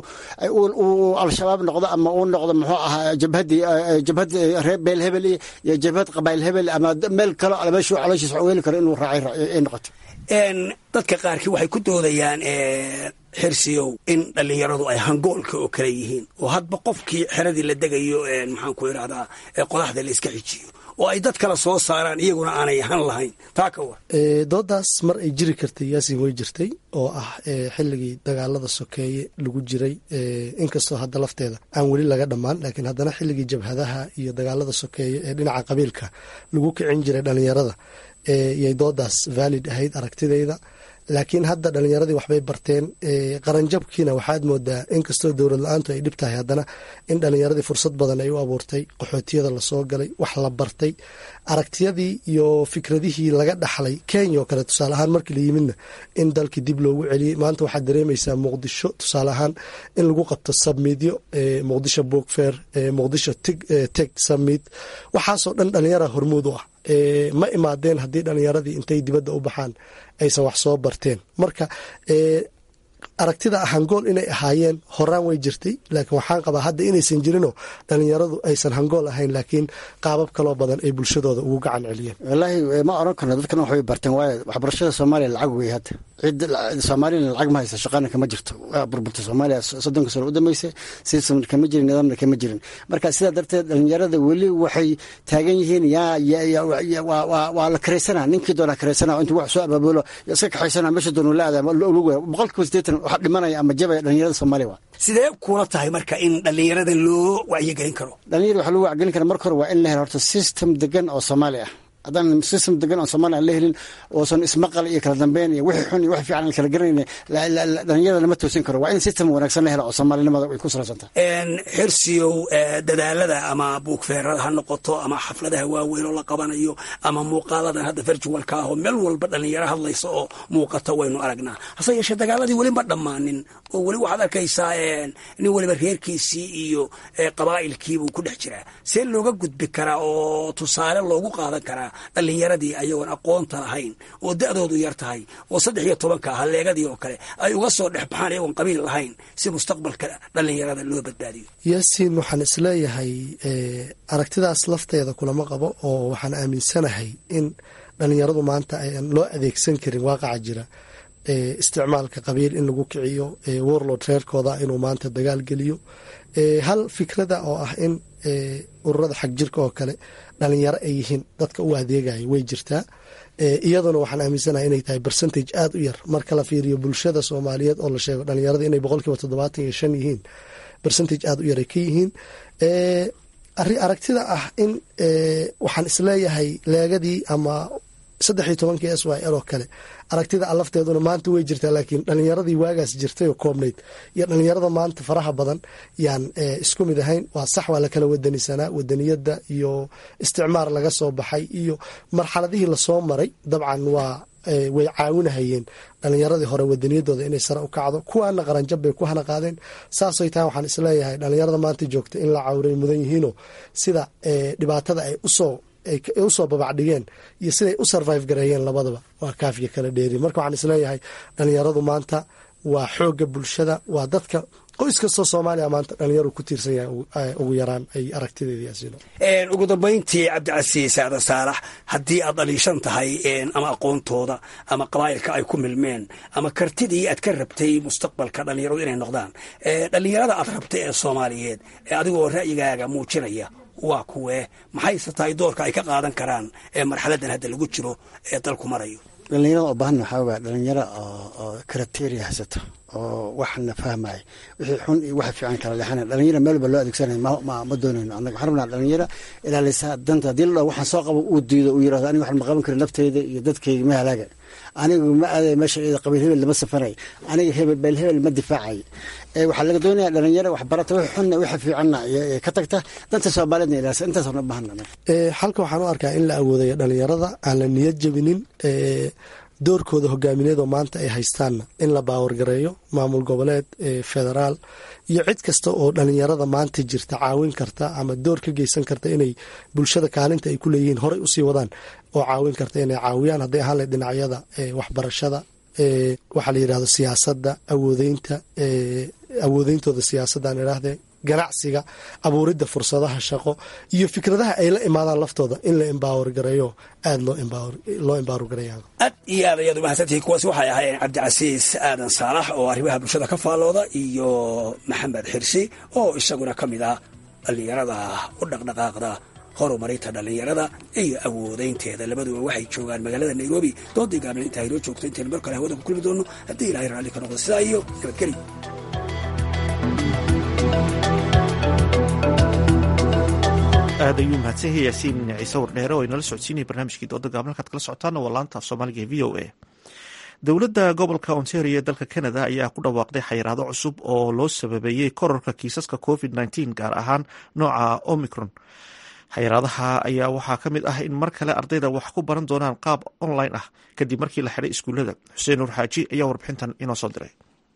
uu al-shabaab noqdo ama uu noqdo muxuu ahaa jabhadii jabhad reer beel hebel iyo jabhad qabaayil hebel ama meel kalo meeshuu calooshiisa weeli karo inuu raacay ay noqoto dadka qaarkii waxay ku doodayaan xirsiyow in dhallinyaradu ay hangoolka oo kale yihiin oo hadba qofkii xeradii la degayo maxaan ku idhahdaa qodaxda la iska xijiyo oo ay dad kale soo saaraan iyaguna aanay han lahayn taa ka war doodaas mar ay jiri kartay yaasin way jirtay oo ah xilligii dagaalada sokeeye lagu jiray inkastoo hadda lafteeda aan weli laga dhammaan laakiin haddana xilligii jabhadaha iyo dagaalada sokeeye ee dhinaca qabiilka lagu kicin jiray dhalinyarada yay doodaas valid ahayd aragtidayda laakiin hadda dhalinyaradii waxbay barteen qaranjabkiina waxaad moodaa inkastoo dowlad la-aantu ay dhib tahay haddana in dhalinyaradii fursad badan ay u abuurtay qaxootiyada lasoo galay wax la bartay aragtiyadii iyo fikradihii laga dhaxlay kenya oo kale tusaale ahaan markii la yimidna in dalkii dib loogu celiyey maanta waxaad dareemaysaa muqdisho tusaale ahaan in lagu qabto submidyo muqdisho bookfair muqdisho teg submid waxaasoo dhan dhalinyara hormuud u ah ma imaadeen haddii dhalinyaradii intay dibadda u baxaan aysan wax soo barteen marka aragtida hangool inay ahaayeen horaan way jirtay laakiin waxaan qabaa hadda inaysan jirinoo dhalinyaradu aysan hangool ahayn laakiin qaabab kaloo badan ay bulshadooda ugu gacan celiyeen wallaahi ma oran karno dadkan waxbay barteen waayo waxbarashada soomaaliya lacag wey hadda cid soomaaliyana lacag ma haysa shaqana kama jirto waa burburta soomaaliya soddonka sano u dambeysay system kama jirin nidaamna kama jirin marka sidaa darteed dhalinyarada weli waxay taagan yihiin yaa waa la kareysana ninkii doona kareysana intuu wax soo abaabulo iska kaxaysana meesha doonu la aadaa boqolkiiba sideetan waxa dhimanaya ama jabaya dhalinyarada soomaaliya waa sidee kula tahay marka in dhalinyarada loo wacyigelin karo dhalinyarada waxaa loo wacyigelin kara marka hore waa in la helo horta system degan oo soomaali ah haddaan system degan oo soomaaliya aan la helin oosan ismaqal iyo kala dambeyn iyo wixii xun iyo wixii fiican aan kala garanayna dhalinyarada lama toosin karo waa in system wanaagsan la helo oo soomaalinimada ay ku salaysan tahay xirsiyow dadaalada ama buugfeerada ha noqoto ama xafladaha waaweyn oo la qabanayo ama muuqaaladan hadda virtualka ah oo meel walba dhalinyaro hadlaysa oo muuqata waynu aragnaa hase yeeshee dagaaladii weli ma dhammaanin oo weli waxaad arkaysaa nin weliba reerkiisii iyo qabaa'ilkiibuu ku dhex jiraa see looga gudbi karaa oo tusaale loogu qaadan karaa dhalinyaradii ayagoon aqoonta lahayn oo da'doodu yar tahay oo saddex iyo tobanka ah leegadii oo kale ay uga soo dhex baxaan ayagoon qabiil lahayn si mustaqbalka dhalinyarada loo badbaadiyo yaasiin waxaan isleeyahay aragtidaas lafteeda kulama qabo oo waxaan aaminsanahay in dhalinyaradu maanta aan loo adeegsan karin waaqaca jira isticmaalka qabiil in lagu kiciyo warlord reerkooda inuu maanta dagaal geliyo hal fikrada oo ah in ururada xag jirka oo kale dhalinyaro ay yihiin dadka u adeegaya way jirtaa iyaduna waxaan aaminsanahay inay tahay bercentage aada u yar marka la fiiriyo bulshada soomaaliyeed oo la sheego dhalinyarada inay boqolkiiba toddobaatan iyo shan yihiin bercentage aada u yar ay ka yihiin aragtida ah in waxaan isleeyahay leegadii ama saddex iyo tobankii s y l oo kale aragtida alafteeduna maanta way jirtaa laakiin dhalinyaradii waagaas jirtay oo koobnayd iyo dhalinyarada maanta faraha badan yaan isku mid ahayn waa sax waa lakala wadanisanaa wadaniyada iyo isticmaar laga soo baxay iyo marxaladihii lasoo maray dabcan waa way caawinahayeen dhalinyaradii hore wadaniyadooda inay sare u kacdo kuwaana qaranjab bay ku hana qaadeen saasay tahay waxaan isleeyahay dhalinyarada maanta joogta in la cawray mudan yihiinoo sida dhibaatada ay usoo ay usoo babacdhigeen iyo siday u survive gareeyeen labadaba waa kaafiya kala dheeri marka waxaan isleeyahay dhalinyaradu maanta waa xooga bulshada waa dadka qoys kastoo soomaaliya maanta dhalinyaro ku tiirsan yahay ugu yaraan ay aragtideediyaasino ugu dambayntii cabdicasiis aadan saalax haddii aad dhaliishan tahay ama aqoontooda ama qabaa'ilka ay ku milmeen ama kartidii aad ka rabtay mustaqbalka dhalinyaradu inay noqdaan dhalinyarada aad rabtay ee soomaaliyeed ee adigoo ra'yigaaga muujinaya waa kuwee maxayse tahay doorka ay ka qaadan karaan ee marxaladan hadda lagu jiro ee dalku marayo dhalinyarada oo baahan waxaa waa dhalinyaro oo kriteria haysato oo waxna fahmaya wixii xun iyo waxa fiican kala leexanaya dhalinyaro meel walba loo adeegsanaya ma doonayno annaga waxaan rabnaa dhalinyaro ilaalisa danta haddii la dhaho waxaan soo qabo uu diido uu yirahdo aniga waxaan ma qaban karin nafteyda iyo dadkayga ma halaaga anigu ma aaday meesha iyada qabiil hebel lama safanay aniga hebel beel hebel ma difaacay waxaa laga doonaya dhalinyaro waxbarata wix xunna wixi fiicanna ka tagta danta soomaaliyeedna ilaalisa intaasoo dhan baahana halka waxaan u arkaa in la awoodayo dhalinyarada aan la niyad jabinin doorkooda hogaamineedoo maanta ay haystaanna in la baawargareeyo maamul goboleed federaal iyo cid kasta oo dhalinyarada maanta jirta caawin karta ama door ka geysan karta inay bulshada kaalinta ay ku leeyihiin horey usii wadaan oo caawin karta inay caawiyaan hadday ahaan lahed dhinacyada waxbarashada waxaa la yidhahdo siyaasadda awoodeynta awoodeyntooda siyaasaddan idhaahdee ganacsiga abuuridda fursadaha shaqo iyo fikradaha ay la imaadaan laftooda in la embaawar gareeyo aada loo embaawar gareeya aad iyo aad ayaad umahadsantihiin kuwaasi waxay ahaayeen cabdicasiis aadan saalax oo arrimaha bulshada ka faallooda iyo maxamed xirsi oo isaguna ka mid ah dhallinyarada u dhaqdhaqaaqda horumarinta dhallinyarada iyo awoodeynteeda labaduba waxay joogaan magaalada nairobi doodii gaabna intaa inoo joogto intaynu mar kale hawada ku kulmi doono haddii ilahay raalli ka noqdo sidaa iyo nabadgeli aad ayuu mahadsan yahay yaasiin ciise wardheere oo inala socodsiinaya barnaamijkii dooda gaaban halkaad kala socotaana waa laanta af soomaaliga ee v o a dowladda gobolka ontario ee dalka canada ayaa ku dhawaaqday xayiraado cusub oo loo sababeeyey korarka kiisaska covid nteen gaar ahaan nooca omicron xayiraadaha ayaa waxaa ka mid ah in mar kale ardayda wax ku baran doonaan qaab online ah kadib markii la xidhay iskuullada xuseen nuur xaaji ayaa warbixintan inoo soo diray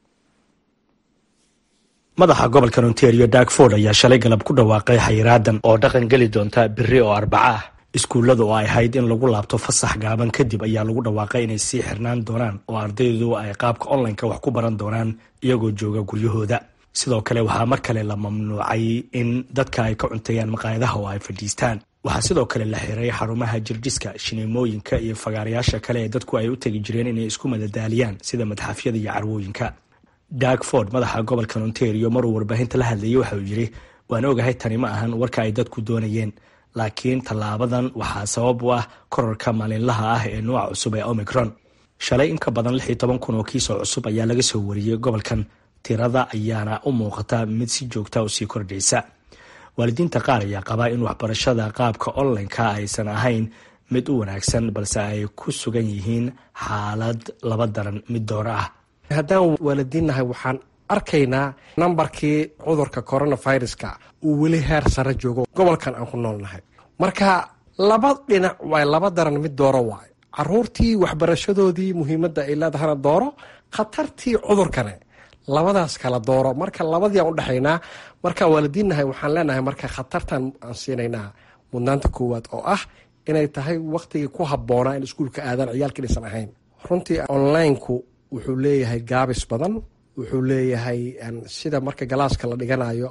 madaxa gobolka ontario dagford ayaa shalay galab ku dhawaaqay xayiraadan oo dhaqan geli doonta beri oo arbaca ah iskuullada oo ay ahayd in lagu laabto fasax gaaban kadib ayaa lagu dhawaaqay inay sii xirnaan doonaan oo ardaydu ay qaabka onlineka wax ku baran doonaan iyagoo jooga guryahooda sidoo kale waxaa mar kale la mamnuucay in dadka ay ka cunteeyaan maqaayadaha oo ay fadhiistaan waxaa sidoo kale la xiray xarumaha jirdhiska shineemooyinka iyo fagaarayaasha kale ee dadku ay u tegi jireen inay isku madadaaliyaan sida madxafyada iyo carwooyinka dag ford madaxa gobolka ontario maruu warbaahinta la hadlayay waxa uu yidhi waan ogahay tani ma ahan warka ay dadku doonayeen laakiin tallaabadan waxaa sabab u ah korarka maalinlaha ah ee nuuca cusub ee omicron shalay in ka badan lix iyo toban kun oo kiisoo cusub ayaa laga soo wariyey gobolkan tirada ayaana u muuqata mid si joogta u sii kordhaysa waalidiinta qaar ayaa qabaa in waxbarashada qaabka onlineka aysan ahayn mid u wanaagsan balse ay ku sugan yihiin xaalad laba daran mid dooro ah haddaan waalidiinnahay waxaan arkaynaa nambarkii cudurka coronaviruska uu weli heer sare joogo gobolkan aan ku noolnahay marka laba dhinac waay laba daran mid dooro waay caruurtii waxbarashadoodii muhiimadda ay leedahana dooro khatartii cudurkane labadaas kala dooro marka labadii aan udhexaynaa markaan waalidiinnahay waxaan leenahay marka khatartan aan siinaynaa mudnaanta koowaad oo ah inay tahay waktigii ku habboonaa in iskuulka aadaan ciyaalka inaysan ahayn runtii onlineku wuxuu leeyahay gaabis badan wuxuu leeyahay sida marka galaaska la dhiganayo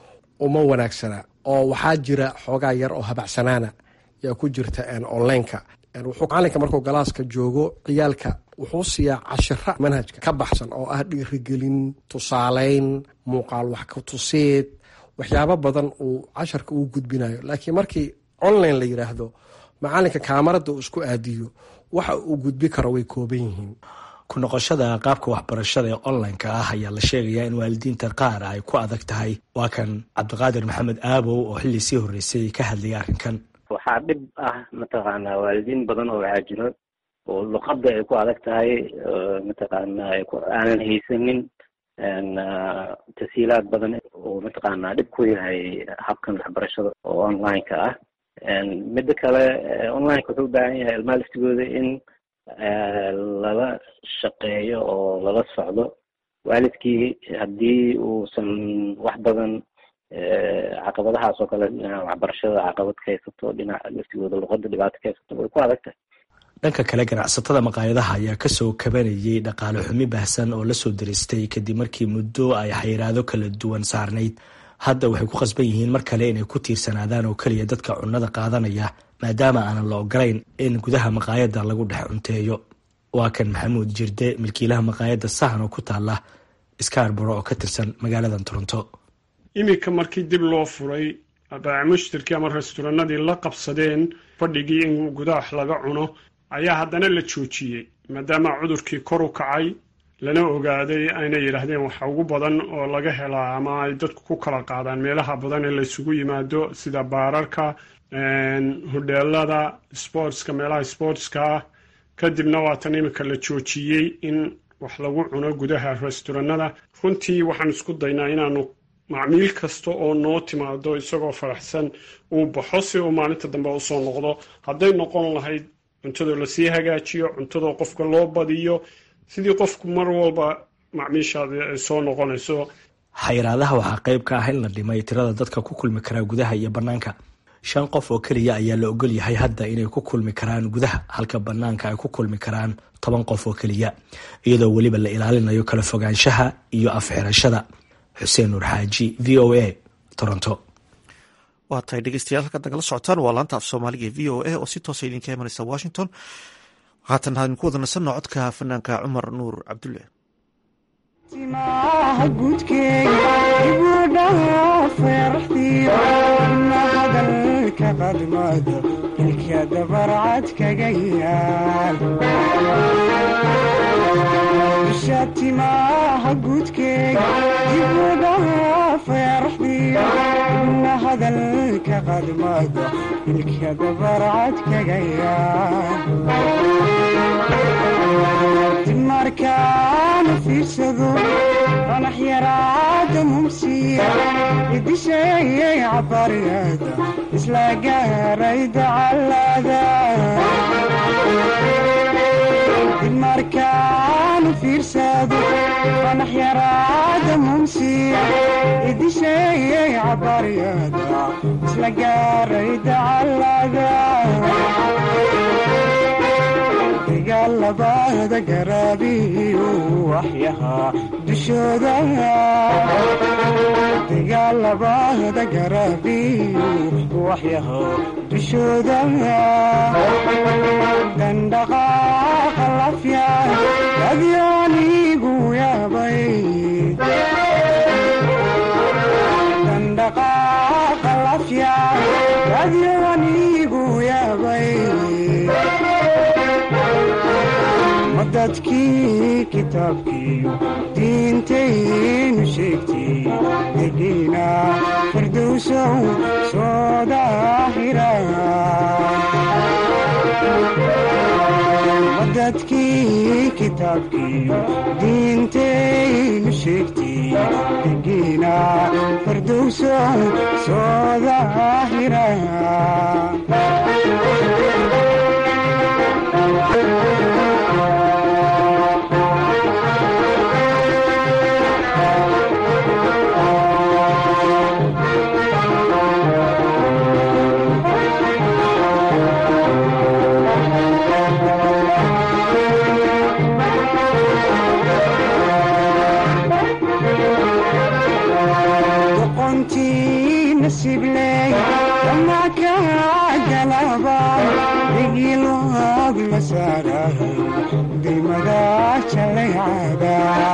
uma wanaagsana oo waxaa jira xoogaa yar oo habacsanaana yaa ku jirta onlineka wuxuu macalinka markuu galaaska joogo ciyaalka wuxuu siiyaa cashira manhajka ka baxsan oo ah dhiirigelin tusaaleyn muuqaal wax ka tusiid waxyaabo badan uu casharka uu gudbinayo laakiin markii online la yiraahdo macalinka kaamarada uu isku aadiyo waxa uu gudbi karo way kooban yihiin ku noqoshada qaabka waxbarashada ee onlineka ah ayaa la sheegayaa in waalidiinta qaar ay ku adag tahay waa kan cabdiqaadir maxamed aabow oo xilli sii horreysay ka hadlayay arrinkan waxaa dhib ah mataqaanaa waalidiin badan oo waxaa jiro oo luqadda ay ku adag tahay mataqaanaa aanan haysanin tasiilaad badan oo mataqaanaa dhib ku yahay habkan waxbarashada oo onlineka ah midda kale onlineka wuxuu u baahan yahay ilmaha laftigooda in lala shaqeeyo oo lala socdo waalidkii haddii uusan wax badan caqabadahaas oo kale dhinaca waxbarashada caqabad ka haysato dhinaca laftigooda luqada dhibaato ka haysato way ku adag tahay dhanka kale ganacsatada maqaayadaha ayaa kasoo kabanayay dhaqaale xumi baahsan oo lasoo diristay kadib markii muddo ay xayiraado kala duwan saarnayd hadda waxay ku qasban yihiin mar kale inay ku tiirsanaadaan oo keliya dadka cunnada qaadanaya maadaama aanan la ogolayn in gudaha maqaayadda lagu dhex cunteeyo waa kan maxamuud jirde milkiilaha maqaayadda sahan oo ku taala skarboro oo ka tirsan magaaladan toronto iminka markii dib loo furay baaci mushtarkii ama restoranadii la qabsadeen fadhigii in gudaha wax laga cuno ayaa haddana la joojiyey maadaama cudurkii kor u kacay lana ogaaday aynay yidhaahdeen waxa ugu badan oo laga helaa ama ay dadku ku kala qaadaan meelaha badan ee laysugu yimaado sida baararka hodheelada sportska meelaha sportska ah kadibna waatan iminka la joojiyey in wax lagu cuno gudaha restoranada runtii waxaan isku daynaa inaanu macmiil kasta oo noo timaado isagoo faraxsan uu baxo si uu maalinta dambe usoo noqdo hadday noqon lahayd cuntadoo lasii hagaajiyo cuntadoo qofka loo badiyo sidii qofku mar walba macmiishaadi ay soo noqonayso xayiraadaha waxaa qayb ka ah in la dhimay tirada dadka ku kulmi karaa gudaha iyo bannaanka shan qof oo keliya ayaa la ogol yahay hadda inay ku kulmi karaan gudaha halka bannaanka ay ku kulmi karaan toban qof oo keliya iyadoo weliba la ilaalinayo kala fogaanshaha iyo afxirashada xuseen nuur xaaji v o a toronto waa tahay dhegeystayaal halkaad nagala socotaan waa laanta af soomaaliga e v o a oo si toosa idinka imanaysa washington haatan hadin ku wada nasanno codka fanaanka cumar nuur cabdulle timaha guudkeega ibudhaha feeraxdiyo na hadalka qadmada ilka dabarcad kaga yaal isha timaha guudkeega ibudhaha feeraxdiyo na hadalka qadmada ilka dabarcad kaga yaal markaana fiirsado qanax yaraada mumsiya idisheeyay cabariyada isla gaaray dacalada markaanu fiirsado fanax yaraada mumsiya idisheeyay cabaryada isla gaaray dacalada dagaalabada garaabiyo waxyahaa dushooda dagaalabada garaabiyo waxyahaa dushooda dandhaqaaqa lafya adyoonigu yaabay dandhaqaaqa lafya adyoonigu yaabay dadkii kitaabkiiyo diintaynu sheegtay degiina firdowsow soo daahira dadkii kitaabkiiyo diintaynu sheegtay degiina firdowsow soo daahira nasibley ama kagalaba digiloog la saarahay dimada jalaycada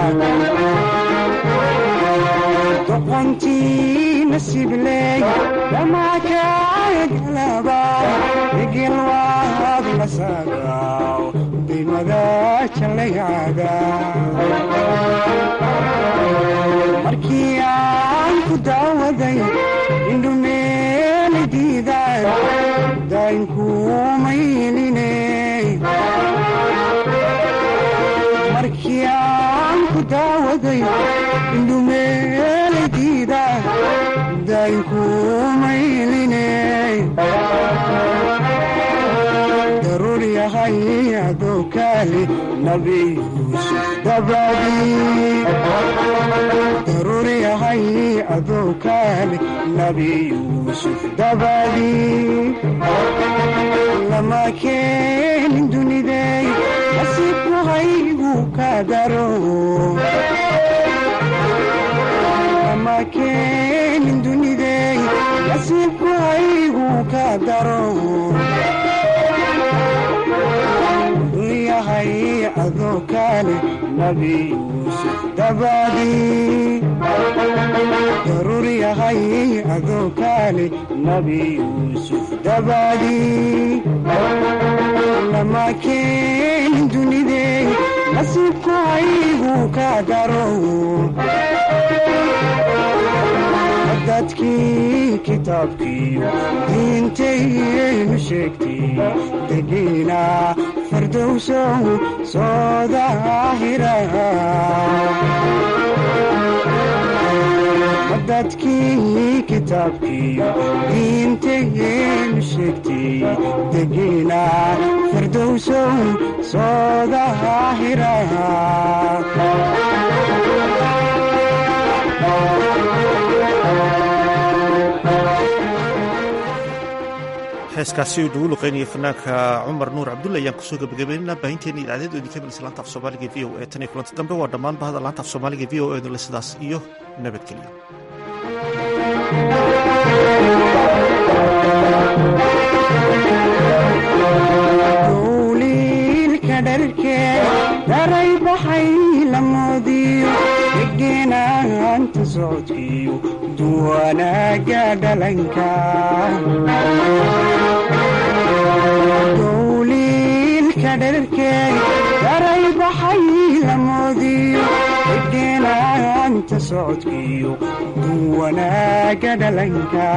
doqontii nasibley ama kagalaba digilwaag la saaraw dimada jalaycada markii aan ku daawaday indhumeeli diidaay daynkuumayline markii aan ku daawaday indhumeeli diidaay daynkuumayline daruur yahay adoo kaali nabi yuusuf dabadii daruur yahay adoo kaali nabi yuusuf dabadii lama keenin dunidey nasiibku haygu ka daro lama keenin dunidey nasiibku haygu ka daro yahay adoo kaale nabi yuusuf dabadii daruur yahay adoo kaale nabi yuusuf dabadii lama keenin dunidey nasiibku haygu ka daro dadkii kitaabkiiyo diintaynu sheegtay degiina fardowsow soo daahira dadkii kitaabkiiyo diintaynu sheegtay degiina fardowsow soo daahira heeskaasi uu nagu luqeynaya fanaanka cumar nuur cabdulle ayaan kusoo gabagabeynana baahinteena idaacadeed idinka milis laanta af soomaaliga v o e tan iyo kulanti dambe waa dhammaan bahda laanta af soomaaliga v o e dule sidaas iyo nabadgelyo duuliilka dharkee daray baxay la moodiyo degeenaanta socodkiyo duwanaaga dhalanka duuliilka dharkee daray baxay la moodiyo degeenaanta socodkiyo duwanaaga dhalanka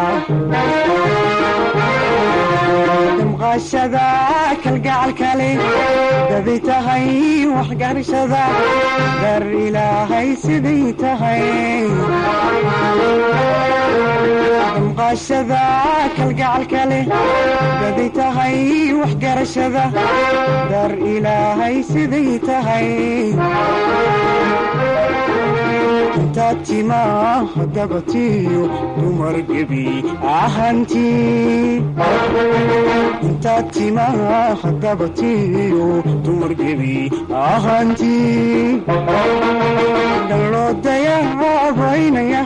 damqaashada kalgacalkale daday tahay waxgarashada dar ilaahay siday tahay damqashada kalgacalka leh daday tahay waxgarashada dar ilaahay siday tahay intaad timaa dabatiyo dumar gebi ahantii intaad timaa dabatiyo dumar gebi ahantii dhaloo dayahabaynaya